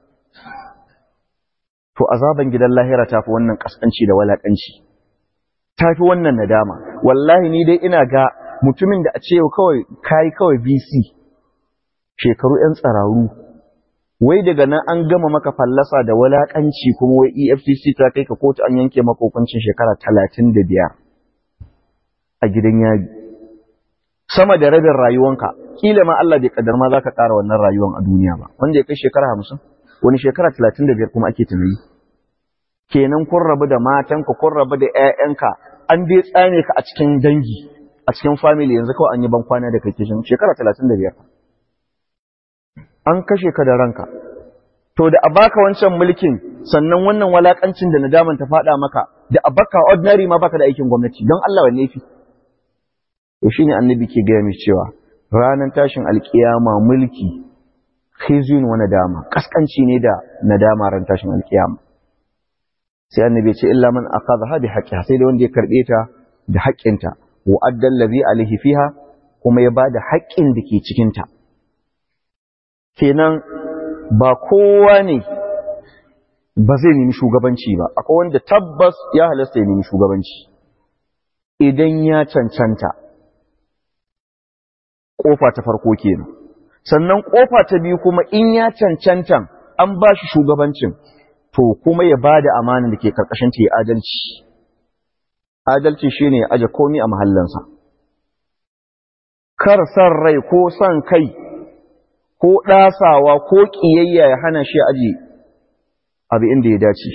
to azaban gidan lahira ta fi wannan kaskanci da walakanci ta fi wannan nadama wallahi ni dai ina ga mutumin da a ce kawai kai kawai BC shekaru yan tsararu wai daga nan an gama maka fallasa da walakanci kuma wai EFCC ta kai ka kotu an yanke maka hukuncin shekara talatin da biyar a gidan yari sama da rabin rayuwanka kila ma Allah bai kaddar ma zaka ƙara wannan rayuwan a duniya ba wanda ya kai shekara hamsin wani shekara talatin da biyar kuma ake tunani kenan kun rabu da matanka kun rabu da ƴaƴanka an dai tsane ka a cikin dangi a cikin family yanzu kawai an yi ban kwana da kake shin shekara talatin da biyar an kashe ka da ranka to da a baka wancan mulkin sannan wannan walakancin da nadaman ta faɗa maka da a baka ordinary ma baka da aikin gwamnati don Allah wanne fi to shine annabi ke gaya mai cewa ranar tashin alkiyama mulki khizyun wa nadama kaskanci ne da nadama ran tashin alkiyama sai annabi ce illa man akhadha bi haqqiha sai da wanda ya karbe ta da haƙƙinta wa addal ladhi alaihi fiha kuma ya bada haƙƙin da ke cikin ta kenan ba kowa ne ba zai nemi shugabanci ba akwai wanda tabbas ya halasta ya nemi shugabanci idan ya cancanta kofa ta farko kenan sannan kofa ta biyu kuma in ya cancantan an ba shi shugabancin to kuma ya ba da amanin da ke karkashin ta ya adalci adalci shine ya aje komi a mahallansa kar san rai ko san kai ko ɗasawa ko ƙiyayya ya hana shi aji abu inda ya dace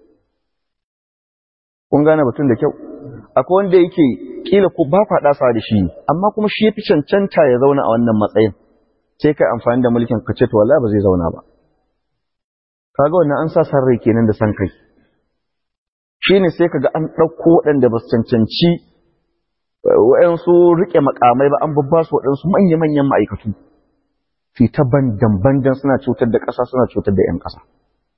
kun gane batun da kyau akwai wanda yake kila ko ba kwa ɗasawa da shi amma kuma shi ya fi cancanta ya zauna a wannan matsayin sai kai amfani da mulkin ka ce to wallahi ba zai zauna ba kaga wannan an sa san rai kenan da san kai shine sai kaga an ɗauko waɗanda ba su cancanci waɗansu riƙe makamai ba an babba su waɗansu manya-manyan ma'aikatu fi ta bandan-bandan suna cutar da ƙasa suna cutar da 'yan ƙasa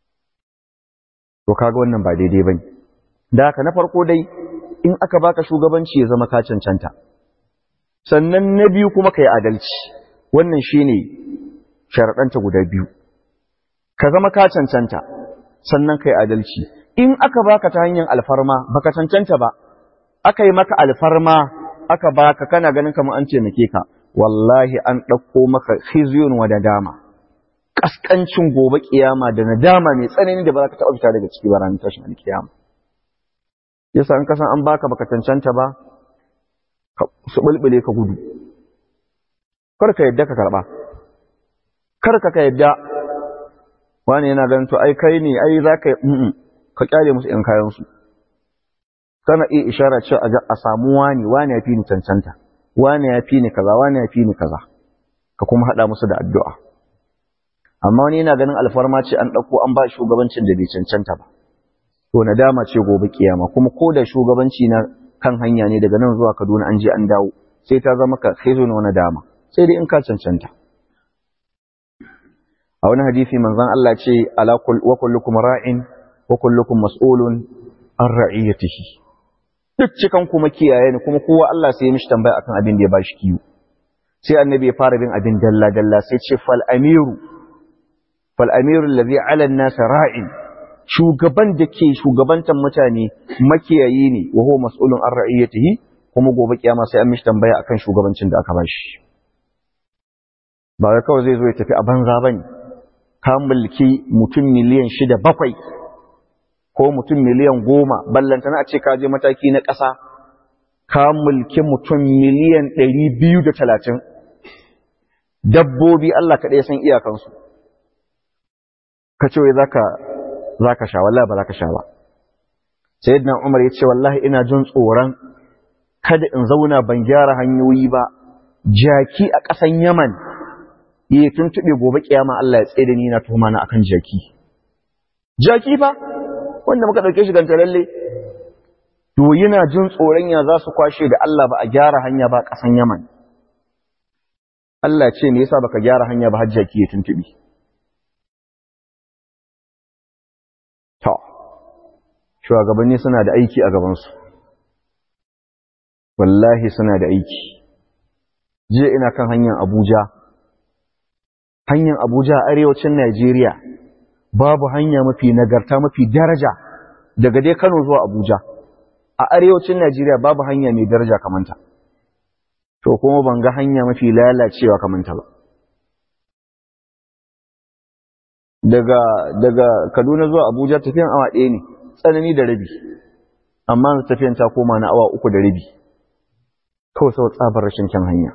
to kaga wannan ba daidai bane da haka na farko dai in aka baka shugabanci ya zama ka cancanta sannan na biyu kuma ka yi adalci wannan shine sharaɗanta guda biyu ka zama ka cancanta sannan ka yi adalci in aka baka ta hanyar alfarma baka cancanta ba aka yi maka alfarma aka baka kana ganin kamar an taimake ka wallahi an ɗauko maka khizyun wa da dama kaskancin gobe kiyama da nadama mai tsanani da ba za ka taɓa fita daga ciki ba ranar tashin alkiyama yasa in kasan an baka baka cancanta ba su bulbule ka gudu kar ka yadda ka karɓa kar ka ka yadda wani yana ganin to ai kai ne ai za ka ka kyale musu ‘yan kayansu, kana iya ishara ce a samu wani, wani ya fi ni cancanta, wani ya fi ni kaza, wani ya fi ni kaza, ka kuma haɗa musu da addu'a. Amma wani yana ganin alfarma ce an ɗauko an ba shugabancin da bai cancanta ba. To, nadama ce gobe kiyama, kuma ko da shugabanci na kan hanya ne daga nan zuwa Kaduna an je an dawo, sai ta zama ka sai zo na dama, sai dai in ka cancanta. A wani hadisi manzon Allah ce, ala wa kullukum ra'in wa kullukum mas'ulun an ra'iyatihi duk cikan kuma kiyaye ne kuma kowa Allah sai ya mishi tambaya akan abin da ya bashi kiwo sai annabi ya fara bin abin dalla dalla sai ce fal amiru fal amiru allazi ala an-nas ra'in shugaban da ke shugabantan mutane makiyayi ne wa huwa mas'ulun an ra'iyatihi kuma gobe kiyama sai an mishi tambaya akan shugabancin da aka bashi ba wai kawai zai zo ya tafi a banza bane ka mulki mutum miliyan shida bakwai ko mutum miliyan goma ballantana a ce ka je mataki na ƙasa ka mulki mutum miliyan ɗari biyu da talatin dabbobi Allah kaɗai san iyakansu ka ce wai za ka sha wallahi ba za ka sha ba sayyidina umar ya ce wallahi ina jin tsoron kada in zauna ban gyara hanyoyi ba jaki a ƙasan yaman ya tuntuɓe gobe kiyama Allah ya tsaye da ni na tuhuma na akan jaki jaki fa wanda muka ɗauke shi ganta lalle to yana jin tsoron ya za su kwashe da Allah ba a gyara hanya ba ƙasan Yaman Allah ce me yasa baka gyara hanya ba hajjaki ya tuntubi to shugabanni suna da aiki a gabansu wallahi suna da aiki jiya ina kan hanyar Abuja hanyar Abuja a arewacin Najeriya babu hanya mafi nagarta mafi daraja daga dai Kano zuwa Abuja a arewacin Najeriya babu hanya mai daraja kamanta to kuma ban ga hanya mafi lalacewa kamanta ba daga daga Kaduna zuwa Abuja tafiyan awa ɗaya ne tsanani da rabi amma tafiyan ta koma na awa uku da rabi kawai sau tsabar rashin kyan hanya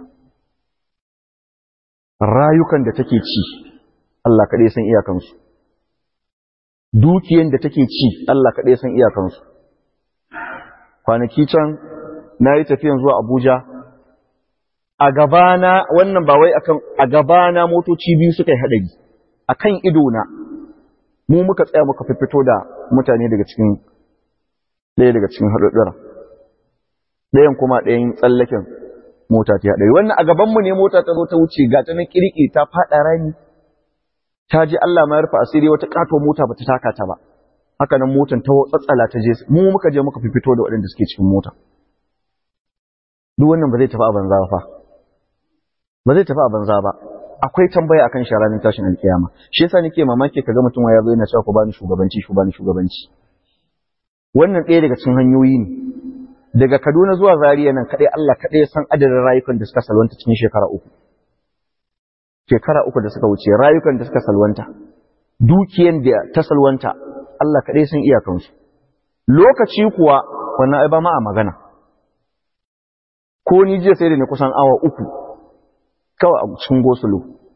rayukan da take ci Allah kaɗai san iyakansu dukiyan da take ci Allah kaɗai san iyakansu kwanaki can na yi tafiyan zuwa Abuja a gabana wannan ba wai akan a gabana motoci biyu suka yi haɗari a kan idona mu muka tsaya muka fito da mutane daga cikin ɗaya daga cikin haɗaɗɗura ɗayan kuma ɗayan tsallaken mota ta haɗari wannan a gabanmu ne mota ta zo ta wuce ga ta na ƙirƙi ta faɗa rami ta ji Allah ma ya rufe asiri wata ƙato mota ba ta taka ta ba haka nan motan ta tsatsala ta je mu muka je muka fito da waɗanda suke cikin mota duk wannan ba zai tafi a banza ba ba zai tafi a banza ba akwai tambaya akan shi ranar tashin alkiyama shi yasa nake mamaki kaga mutum ya zo yana cewa ku bani shugabanci ku bani shugabanci wannan ɗaya daga cikin hanyoyi ne daga Kaduna zuwa Zaria nan kadai Allah kadai ya san adadin rayukan da suka salwanta cikin shekara uku shekara uku da suka wuce rayukan da suka salwanta dukiyan da ta salwanta Allah kaɗai sun iyakansu lokaci kuwa wannan ai ba ma a magana ko ni jiya sai da ni kusan awa uku kawai a cikin gosulo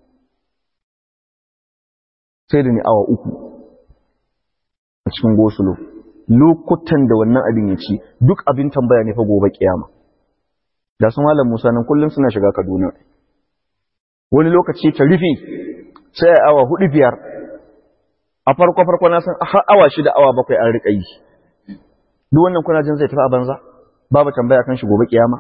sai da ni awa uku a cikin gosulo lokutan da wannan abin ya ci duk abin tambaya ne fa gobe kiyama da su malam Musa nan kullum suna shiga Kaduna wani lokaci ta rufe sai a awa hudu biyar a farko farko na san har awa shida awa bakwai an riƙa yi duk wannan kuna jin zai tafi a banza babu tambaya kan shi gobe kiyama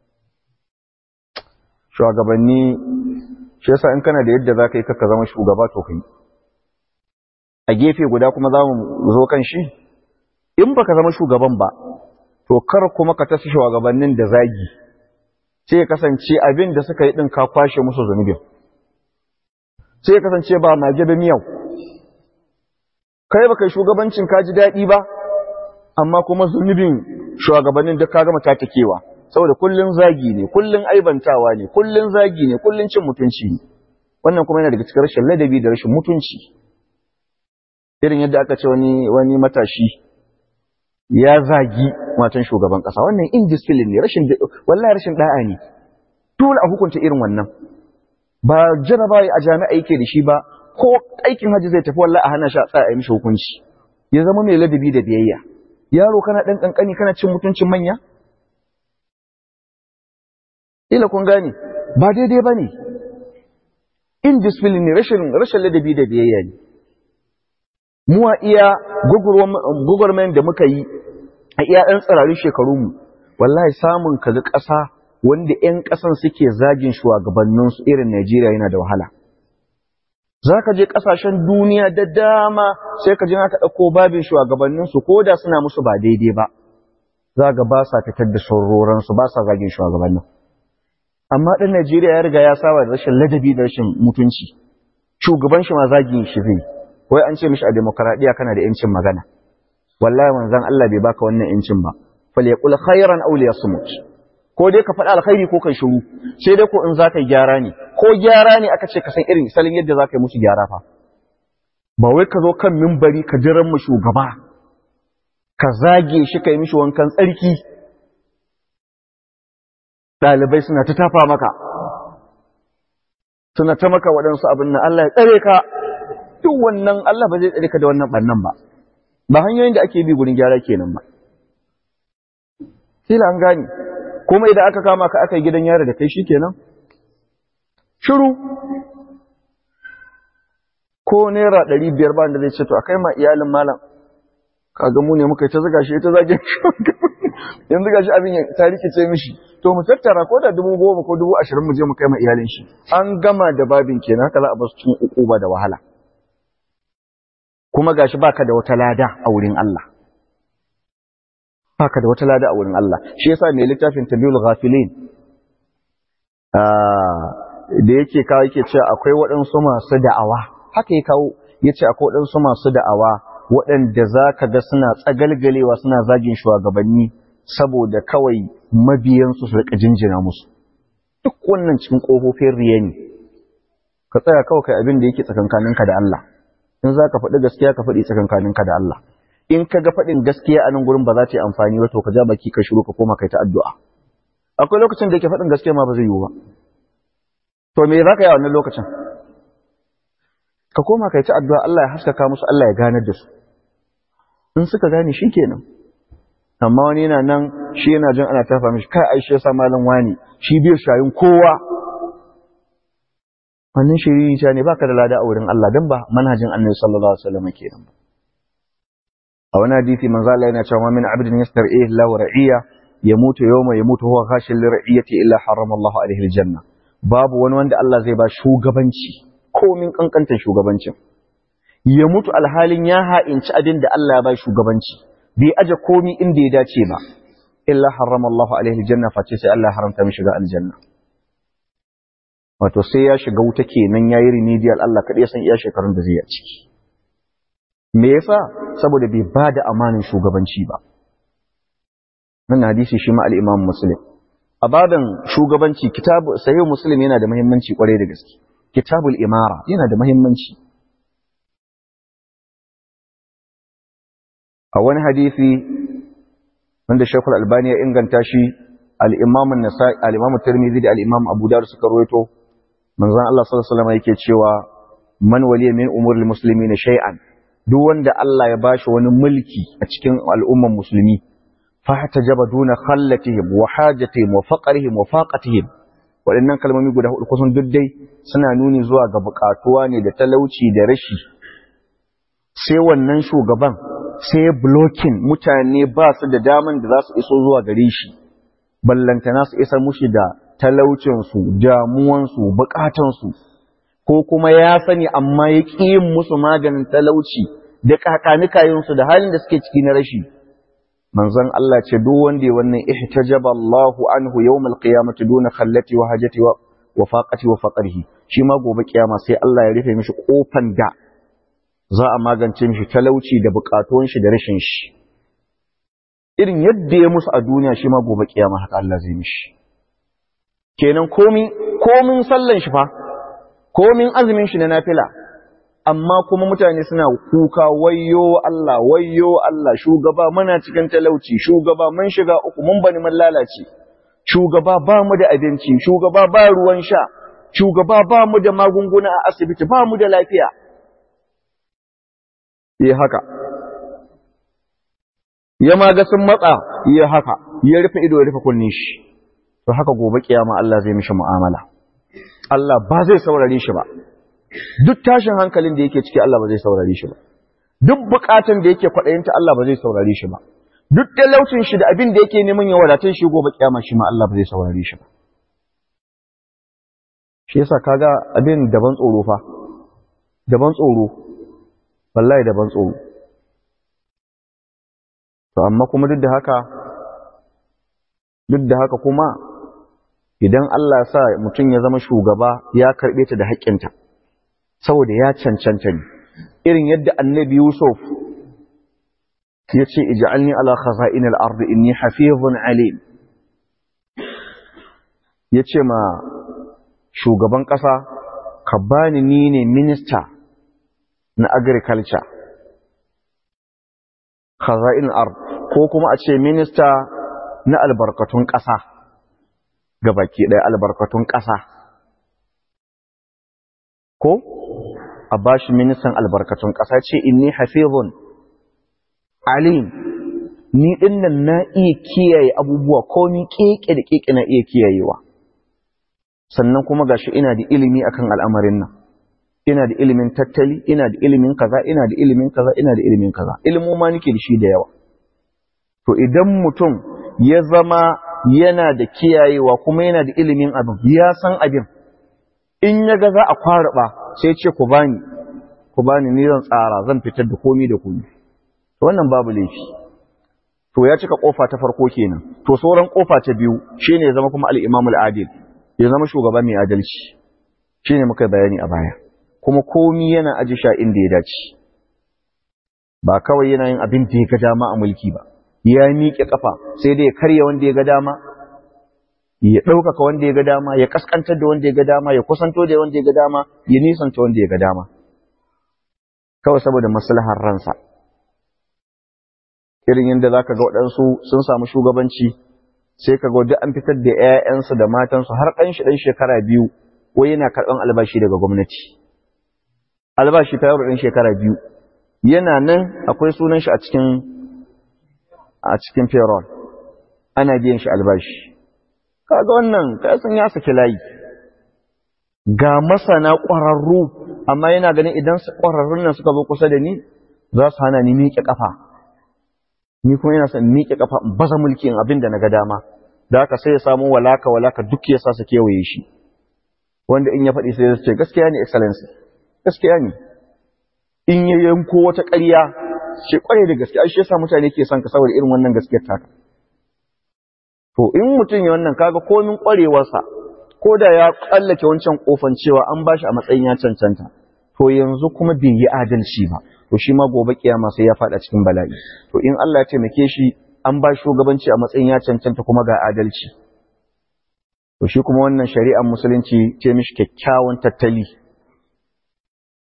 shugabanni shi yasa in kana da yadda za ka yi kakka zama shugaba to kai a gefe guda kuma za mu zo kan shi in baka zama shugaban ba to kar kuma ka tafi shugabannin da zagi sai ya kasance abin da suka yi din ka kwashe musu zunubin sai ya kasance ba mage da miyau kai baka yi shugabancin ka ji daɗi ba amma kuma zunubin shugabannin da ka gama tatakewa saboda kullun zagi ne kullun aibantawa ne kullun zagi ne kullun cin mutunci ne wannan kuma yana daga cikin rashin ladabi da rashin mutunci irin yadda aka ce wani wani matashi ya zagi matan shugaban kasa wannan indiscipline ne rashin wallahi rashin da'a ne dole a hukunta irin wannan ba jaraba a jami'a yake da shi ba ko aikin haji zai tafi wallahi a hana shi a tsaya a yi mishi hukunci ya zama mai ladabi da biyayya yaro kana dan kankani kana cin mutuncin manya ila kun gane ba daidai bane indiscipline ne rashin rashin ladabi da biyayya ne mu a iya gugurmen da muka yi a iya ɗan tsirarin shekarunmu wallahi samun kaga ƙasa wanda 'yan ƙasan suke zagin shugabanninsu irin Najeriya yana da wahala. Za ka je ƙasashen duniya da dama sai ka ji na ka ɗauko babin shugabanninsu ko da suna musu ba daidai ba. Za ga ba sa fitar da sauraronsu ba sa zagin shugabannin. Amma ɗan Najeriya ya riga ya saba da rashin ladabi da rashin mutunci. Shugaban shi ma zagin shi zai. Wai an ce mishi a demokaradiyya kana da 'yancin magana. Wallahi manzon Allah bai baka wannan 'yancin ba. Falyaqul khairan aw liyasmut. ko dai ka faɗi alkhairi ko kai shiru sai dai ko in za ka yi gyara ne ko gyara ne aka ce ka san irin salin yadda za ka yi musu gyara fa ba wai ka zo kan mimbari ka jiran mu shugaba ka zage shi ka yi mishi wankan tsarki ɗalibai suna ta tafa maka suna ta maka waɗansu abin nan Allah ya tsare ka duk wannan Allah ba zai tsare ka da wannan ɓannan ba ba hanyoyin da ake bi gurin gyara kenan ba kila an gane kuma idan aka kama ka aka yi gidan yari da kai shi kenan shiru ko naira ɗari biyar ba da zai ce to a kai ma iyalin malam kaga mu ne muka ta zaga shi ta zage yanzu gashi abin ya ta rikice mishi to mu tattara ko da dubu goma ko dubu ashirin mu je mu kai ma iyalin shi an gama da babin kenan haka za a basu cikin ukuba da wahala kuma gashi baka da wata lada a wurin Allah baka da wata lada a wurin Allah shi yasa mai littafin tabiul ghafilin da yake kawo yake cewa akwai waɗansu masu da'awa haka ya kawo yace akwai waɗansu masu da'awa waɗanda za ka ga suna tsagalgalewa suna zagin shugabanni saboda kawai mabiyansu su rika jinjina musu duk wannan cikin ƙofofin riya ne ka tsaya kawai kai abin da yake tsakankaninka da Allah in za ka faɗi gaskiya ka faɗi tsakankaninka da Allah in ka ga faɗin gaskiya a nan gurin ba za ta yi amfani ba to ka ja baki ka shiru ka koma kai ta addu'a akwai lokacin da yake faɗin gaskiya ma ba zai yiwu ba to me za ka yi a wannan lokacin ka koma kai ta addu'a Allah ya haskaka musu Allah ya ganar da su in suka gane shi kenan amma wani yana nan shi yana jin ana tafa mishi kai ai shi yasa malam wani shi bai shayin kowa wannan shiriri ta ne baka da lada a wurin Allah dan ba manhajin Annabi sallallahu alaihi wasallam kenan ba a wani hadisi manzo Allah yana cewa min abdin yastar'i lahu ra'iya yamutu yawma yamutu huwa khashin li ra'iyati illa harrama Allah alaihi aljanna babu wani wanda Allah zai ba shugabanci komin kankantar shugabancin ya mutu alhalin ya ha'inci abin da Allah ya ba shugabanci bai aje komi inda ya dace ba illa harrama Allah alaihi aljanna face sai Allah haramta mishi shiga aljanna wato sai ya shiga wuta kenan yayi remedial Allah kadai san iya shekarun da zai yi a ciki me yasa saboda bai ba da amanin shugabanci ba nan hadisi shi ma al-Imam Muslim a badan shugabanci kitabu sahih Muslim yana da muhimmanci kwarai da gaske kitabul imara yana da muhimmanci a wani hadisi wanda Sheikhul Albani ya inganta shi al-Imam an-Nasa'i al-Imam Tirmidhi da al-Imam Abu Dawud suka rawaito manzon Allah sallallahu alaihi wasallam yake cewa man waliya min umuril muslimina shay'an duk wanda Allah ya bashi wani mulki a cikin al'umman musulmi fa jaba duna khallatihim wa hajatihim wa faqrihim wa faqatihim waɗannan kalmomi guda hudu kusan duk dai suna nuni zuwa ga bukatuwa ne da talauci da rashi sai wannan shugaban sai blocking mutane ba su da daman da za su iso zuwa gare shi ballantana su isa mushi da talaucinsu damuwansu bukatansu ko kuma ya sani amma ya ƙi yin musu maganin talauci da kakanikayensu da halin da suke ciki na rashi manzon Allah ce duk wanda ya wannan ihtajaba Allahu anhu yawmal qiyamati duna khallati wa hajati wa wa faqati wa faqrihi shi ma gobe kiyama sai Allah ya rufe mishi kofan da za a magance mishi talauci da bukatuwan shi da rashin shi irin yadda ya musu a duniya shi ma gobe kiyama haka Allah zai mishi kenan komin komin sallan shi fa komin azumin shi na nafila amma kuma mutane suna kuka wayyo Allah wayyo Allah shugaba muna cikin talauci shugaba mun shiga uku mun bani mun lalace shugaba ba mu da abinci shugaba ba ruwan sha shugaba ba mu da magunguna a asibiti ba mu da lafiya yi haka ya maga sun matsa yi haka ya rufe ido ya rufe kunnin shi to haka gobe kiyama Allah zai mishi mu'amala Allah ba zai saurare shi ba duk tashin hankalin da yake ciki Allah ba zai saurare shi ba duk bukatun da yake kwaɗayinta Allah ba zai saurare shi ba duk talaucin shi da abin da yake neman ya wadatun shi gobe kiyama shi ma Allah ba zai saurare shi ba shi yasa kaga abin daban tsoro fa daban tsoro wallahi daban tsoro to amma kuma duk da haka duk da haka kuma idan Allah ya sa mutum ya zama shugaba ya karɓe ta da haƙƙinta saboda ya cancanta ne irin yadda annabi Yusuf ya ce ij'alni ala khaza'in al-ard inni hafizun alim ya ce ma shugaban ƙasa ka bani ni ne minista na agriculture khaza'in al-ard ko kuma a ce minista na albarkatun ƙasa ga baki ɗaya albarkatun ƙasa ko a bashi ministan albarkatun ƙasa ce inni hafizun alim ni dinnan na iya kiyaye abubuwa ko ni keke da keke na iya kiyayewa sannan kuma gashi ina da ilimi akan al'amarin nan ina da ilimin tattali ina da ilimin kaza ina da ilimin kaza ina da ilimin kaza ilimin ma nake da shi da yawa to idan mutum ya zama yana da kiyayewa kuma yana da ilimin abin ya san abin in ya ga za a kwaraba sai ce ku bani ku bani ni zan tsara zan fitar da komi da komi wannan babu laifi to ya cika kofa ta farko kenan to sauran kofa ta biyu shine ya zama kuma al-imam al-adil ya zama shugaba mai adalci shine muka bayani a baya kuma komi yana aji sha inda ya dace ba kawai yana yin abin da ya ga dama a mulki ba ya miƙe kafa sai dai ya karya wanda ya ga dama ya ɗaukaka wanda ya ga dama ya kaskantar da wanda ya ga dama ya kusanto da wanda ya ga dama ya nisanta wanda ya ga dama kawai saboda maslahar ransa irin yadda za ka ga waɗansu sun samu shugabanci sai ka ga an fitar da 'ya'yansu da matansu har ɗan shi ɗan shekara biyu ko yana karɓan albashi daga gwamnati albashi ta yaro ɗan shekara biyu yana nan akwai sunan shi a cikin a cikin payroll ana biyan shi albashi kaga wannan kasan ya saki layi ga masana ƙwararru amma yana ganin idan ƙwararrun nan suka zo kusa da ni za su hana ni miƙe ƙafa ni kuma yana son miƙe ƙafa in baza mulkin abin da na ga dama da haka sai ya samu walaka walaka duk ya sa su kewaye shi wanda in ya faɗi sai ya ce gaskiya ne excellency gaskiya ne in ya yanko wata ƙarya ce ƙware da gaskiya shi yasa mutane ke son ka saboda irin wannan gaskiyar taka to in mutum ya wannan kaga komin ƙwarewarsa ko da ya tsallake wancan kofan cewa an bashi a matsayin ya cancanta to yanzu kuma bai yi adalci ba to shi ma gobe kiyama sai ya fada cikin bala'i to in Allah ya taimake shi an ba shugabanci a matsayin ya cancanta kuma ga adalci to shi kuma wannan shari'ar musulunci ce mishi kyakkyawan tattali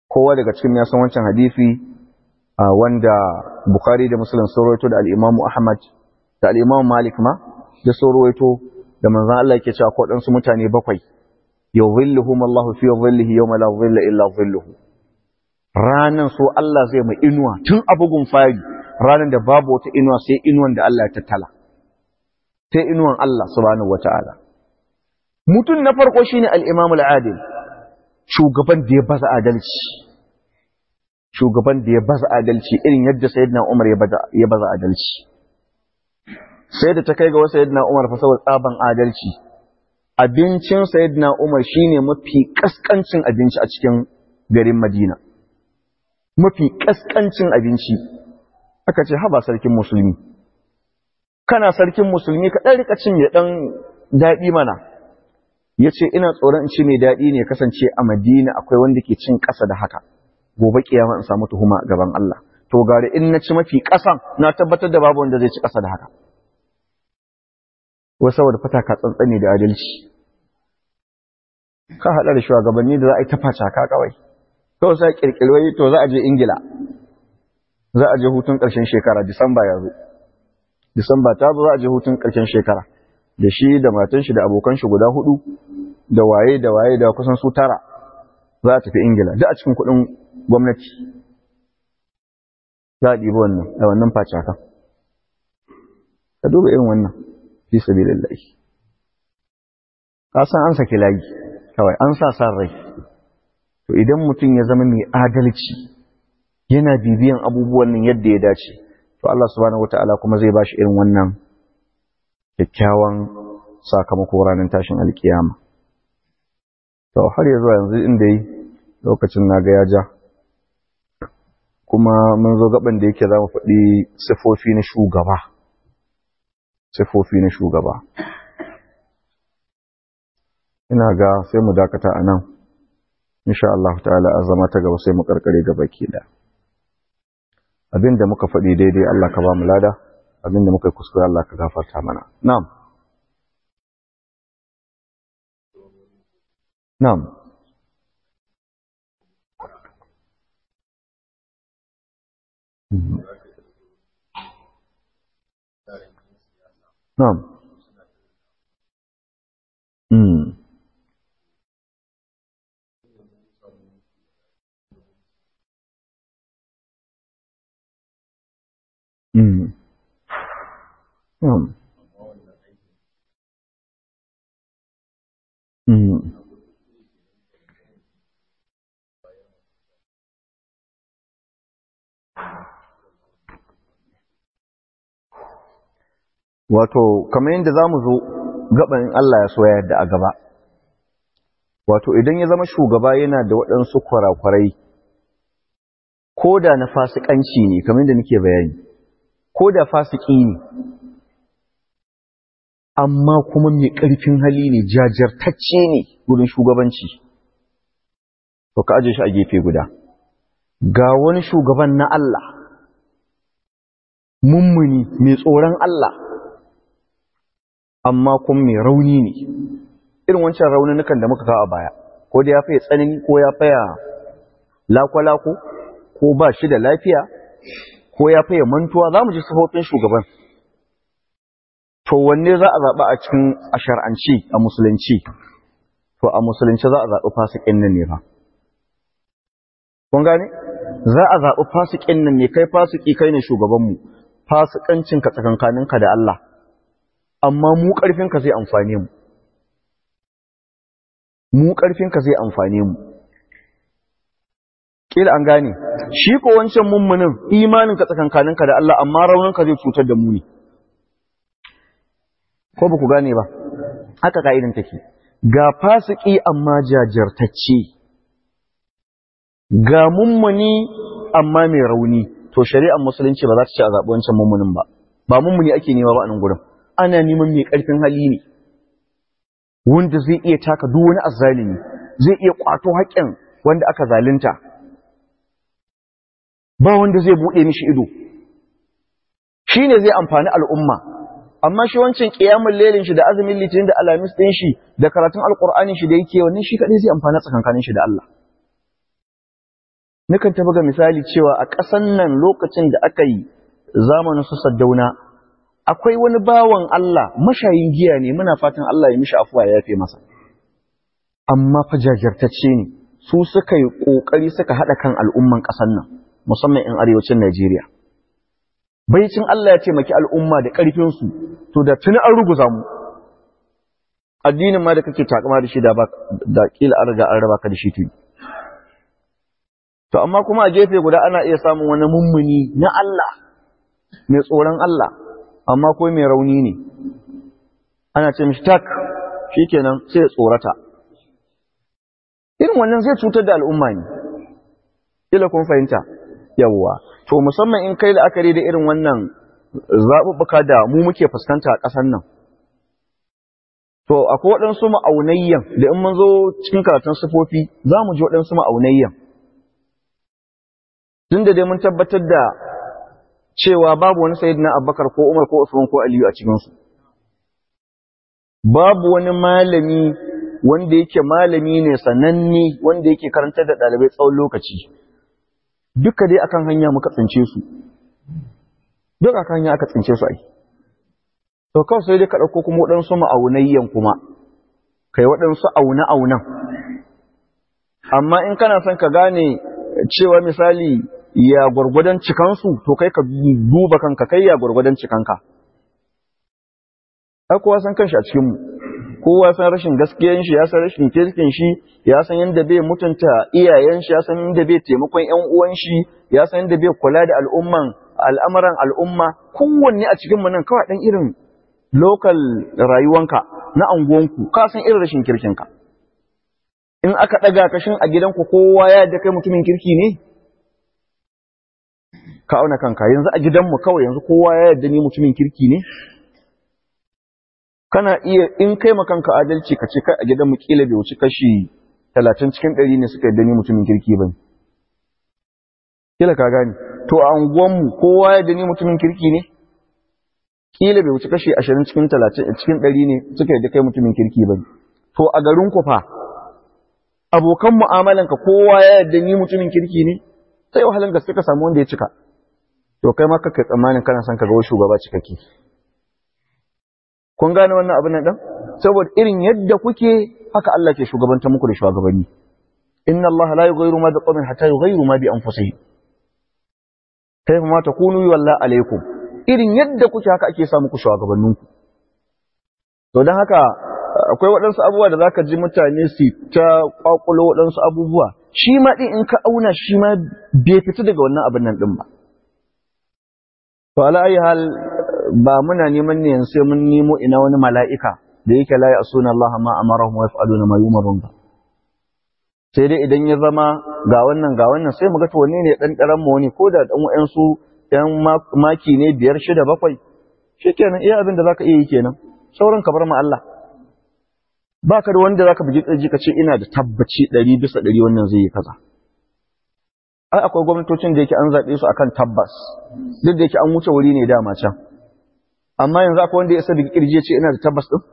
kowa daga cikin ya san wancan hadisi wanda Bukhari da Muslim sun rawaito da al-Imam Ahmad da al-Imam Malik ma da sun rawaito da manzon Allah yake cewa ko dan su mutane bakwai yuzilluhum Allahu fi dhillihi yawma la dhilla illa dhilluhu ranan so Allah zai mai inuwa tun abugun fari ranan da babu wata inuwa sai inuwan da Allah ya tattala sai inuwan Allah subhanahu wataala mutum na farko shine al-Imam al-Adil shugaban da ya baza adalci shugaban da ya baza adalci irin yadda sayyidina Umar ya baza adalci sai da ta kai ga wasu sayyidina Umar fa saboda tsaban adalci abincin sayyidina Umar shine mafi kaskancin abinci a cikin garin Madina mafi kaskancin abinci aka ce haba sarkin musulmi kana sarkin musulmi ka dan rika cin ya dan dadi mana yace ina tsoron in ci mai dadi ne kasance a Madina akwai wanda ke cin kasa da haka gobe kiyama in samu tuhuma gaban Allah to gare in na ci mafi kasan na tabbatar da babu wanda zai ci kasa da haka wai saboda fata ka tsantsane da adalci ka haɗa da shugabanni da za a yi tafaca ka kawai kawai sai kirkirwai to za a je ingila za a je hutun ƙarshen shekara disamba ya zo disamba ta zo za a je hutun ƙarshen shekara da shi da matan shi da abokan shi guda hudu da waye da waye da kusan su tara za a tafi ingila duk a cikin kuɗin gwamnati za a ɗibi wannan da wannan facaka ka duba irin wannan fi sabilillahi ka san an saki layi kawai an sa san rai to idan mutum ya zama mai adalci yana bibiyan abubuwan nan yadda ya dace to Allah subhanahu wataala kuma zai bashi irin wannan kyakkyawan sakamako ranar tashin alkiyama to har ya zuwa yanzu inda yi lokacin na ga ya ja kuma mun zo gaban da yake za mu faɗi sifofi na shugaba sifofi na shugaba ina ga sai mu dakata a nan insha Allah ta'ala a zama ta gaba sai mu karkare gaba ke da abinda muka faɗi daidai Allah ka ba mu lada abinda muka yi kuskure Allah ka gafarta mana na'am na'am na'am Mm. Mm. Mm. Mm. Wato, kamar yadda za mu zo gaban Allah ya so ya yadda a gaba. Wato, idan ya zama shugaba yana da waɗansu kwarakwarai, ko da na fasikanci ne, kamar yadda nake bayani, ko da fasiki ne, amma kuma mai ƙarfin hali ne, jajirtacce ne wurin shugabanci. To, ka aje shi a gefe guda. Ga wani shugaban na Allah, mummuni mai tsoron Allah, amma kuma mai rauni ne irin wancan raununukan da muka kawo a baya ko da ya faya tsanani ko ya faya lakwalako ko ba shi da lafiya ko ya faya mantuwa za mu ji sufofin shugaban to wanne za a zaɓa a cikin a shar'anci a musulunci to a musulunci za a zaɓi fasikin nan ne fa kun gane za a zaɓi fasikin nan ne kai fasiki kai ne shugabanmu fasikancinka tsakankaninka da Allah amma mu ƙarfinka zai amfane mu mu ƙarfinka zai amfane mu ƙila an gane shi ko wancan mummunin imaninka tsakankaninka da Allah amma rauninka zai cutar da mu ne ko ba ku gane ba haka ka'idan take ga fasiki amma jajirtacce ga mummuni amma mai rauni to shari'ar musulunci ba za ta ce a zaɓi wancan mummunin ba ba mummuni ake nema ba a nan gurin ana neman mai ƙarfin hali ne wanda zai iya taka duk wani azzalimi zai iya kwato haƙƙin wanda aka zalunta ba wanda zai buɗe mishi ido shi ne zai amfani al'umma amma shi wancan ƙiyamun lelin shi da azumin litinin da alamis ɗin shi da karatun alƙur'anin shi da yake wannan shi kaɗai zai amfani tsakankanin shi da Allah nukan ta buga misali cewa a ƙasan nan lokacin da aka yi zamanin su saddauna akwai wani bawan Allah mashayin giya ne muna fatan Allah ya mishi afuwa ya yafe masa amma fa jajirtacce ne su suka yi ƙoƙari suka haɗa kan al'umman ƙasan nan musamman in arewacin Najeriya baicin Allah ya taimaki al'umma da ƙarfinsu to da tuni an ruguza mu addinin ma da kake takama da shi da da kila an riga an raba ka da shi tuni to amma kuma a gefe guda ana iya samun wani mummuni na Allah mai tsoron Allah amma ko mai rauni ne ana ce mishi tak shikenan sai ya tsorata irin wannan zai cutar da al'umma ne kila kun fahimta yawwa to musamman in kai la'akari da irin wannan zaɓuɓɓuka da mu muke fuskanta a ƙasar nan to akwai waɗansu ma'aunayyan da in mun zo cikin karatun sufofi za mu ji waɗansu ma'aunayyan tun da dai mun tabbatar da cewa babu wani sayid na abubakar ko umar ko usman ko aliyu a cikinsu babu wani malami wanda yake malami ne sananne wanda yake karantar da ɗalibai tsawon lokaci duka dai akan hanya muka tsince su duk akan hanya aka tsince su ai to kawai sai dai ka ɗauko kuma waɗansu ma'aunayyan kuma kai waɗansu aune-aunen amma in kana son ka gane cewa misali ya gwargwadon cikansu to kai ka duba kanka kai ya gwargwadon cikanka ai kowa san kanshi a cikinmu kowa san rashin gaskiyan shi ya san rashin kirkin shi ya san yadda bai mutunta iyayen shi ya san yadda bai taimakon ƴan uwan shi ya san yadda bai kula da al'umman al'amuran al'umma kowanne a cikin mu nan kawai dan irin local rayuwanka na anguwanku ka san irin rashin kirkin ka in aka daga kashin a gidanku kowa ya da kai mutumin kirki ne ka auna kanka yanzu a gidanmu kawai yanzu kowa ya yarda ni mutumin kirki ne kana iya in kai kanka adalci ka ce kai a gidanmu kila bai wuce kashi talatin cikin ɗari ne suka yarda ni mutumin kirki ba kila ka gane to a unguwanmu kowa ya yarda ni mutumin kirki ne kila bai wuce kashi ashirin cikin talatin cikin ɗari ne suka yarda kai mutumin kirki ba to a garin ku fa abokan mu'amalanka kowa ya yarda ni mutumin kirki ne sai wahalan gaske ka samu wanda ya cika to kai ma kaka tsammanin kana son ka ga shugaba cikakke kun gane wannan abin nan dan saboda irin yadda kuke haka Allah ke shugabanta muku da shugabanni inna Allah la yughayyiru ma biqawmin hatta yughayyiru ma bi anfusihim kayfa ma takunu walla alaikum irin yadda kuke haka ake sa muku shugabanninku to dan haka akwai waɗansu abubuwa da zaka ji mutane su ta kwakulo waɗansu abubuwa shi ma din in ka auna shi ma bai fita daga wannan abin nan din ba to ala ayi hal ba muna neman ne sai mun nemo ina wani mala'ika da yake la ya'suna Allah ma amarahum wa yaf'aluna ma yumarun ba sai dai idan ya zama ga wannan ga wannan sai mu ga to wanne ne dan daren mu wani ko da dan wayansu yan maki ne biyar shida bakwai shikenan iya abin da zaka iya yi kenan sauran ka bar mu Allah baka da wanda zaka bugi ji ka ce ina da tabbaci 100 bisa 100 wannan zai yi kaza ai akwai gwamnatocin da yake an zaɓe su akan tabbas duk da yake an wuce wuri ne dama can amma yanzu akwai wanda ya sa bigi kirje ce ina da tabbas din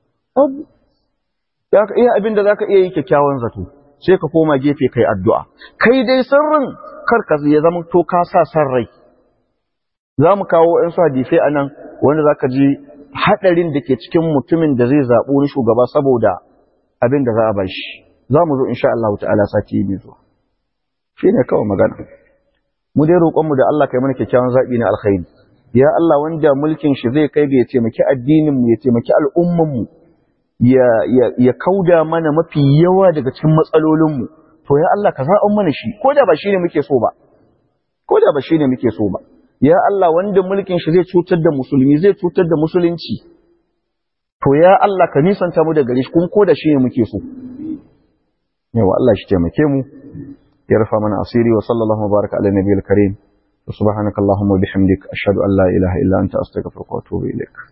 ya ka iya abin da zaka iya yi kyakkyawan zato sai ka koma gefe kai addu'a kai dai sirrin kar ka ya zama to ka sa san rai za mu kawo ‘yan su hadisai a nan wanda za ka ji haɗarin da ke cikin mutumin da zai zaɓo ni shugaba saboda abin da za a bashi za mu zo insha Allah ta'ala sati mai zuwa shi ne kawai magana mu dai roƙonmu da Allah kai mana kyakkyawan zaɓi na alkhairi ya Allah wanda mulkin shi zai kai ga ya taimaki addinin mu ya taimaki al'umman mu ya ya ya kauda mana mafi yawa daga cikin matsalolin mu to ya Allah ka zaɓan mana shi ko da ba shine muke so ba ko da ba shine muke so ba ya Allah wanda mulkin shi zai cutar da musulmi zai cutar da musulunci to ya Allah ka nisanta mu da gare shi kun ko da shine muke so yawa Allah shi taimake mu يرفع من أصيري وصلى الله وبارك على النبي الكريم وسبحانك اللهم وبحمدك أشهد أن لا إله إلا أنت أستغفرك وأتوب إليك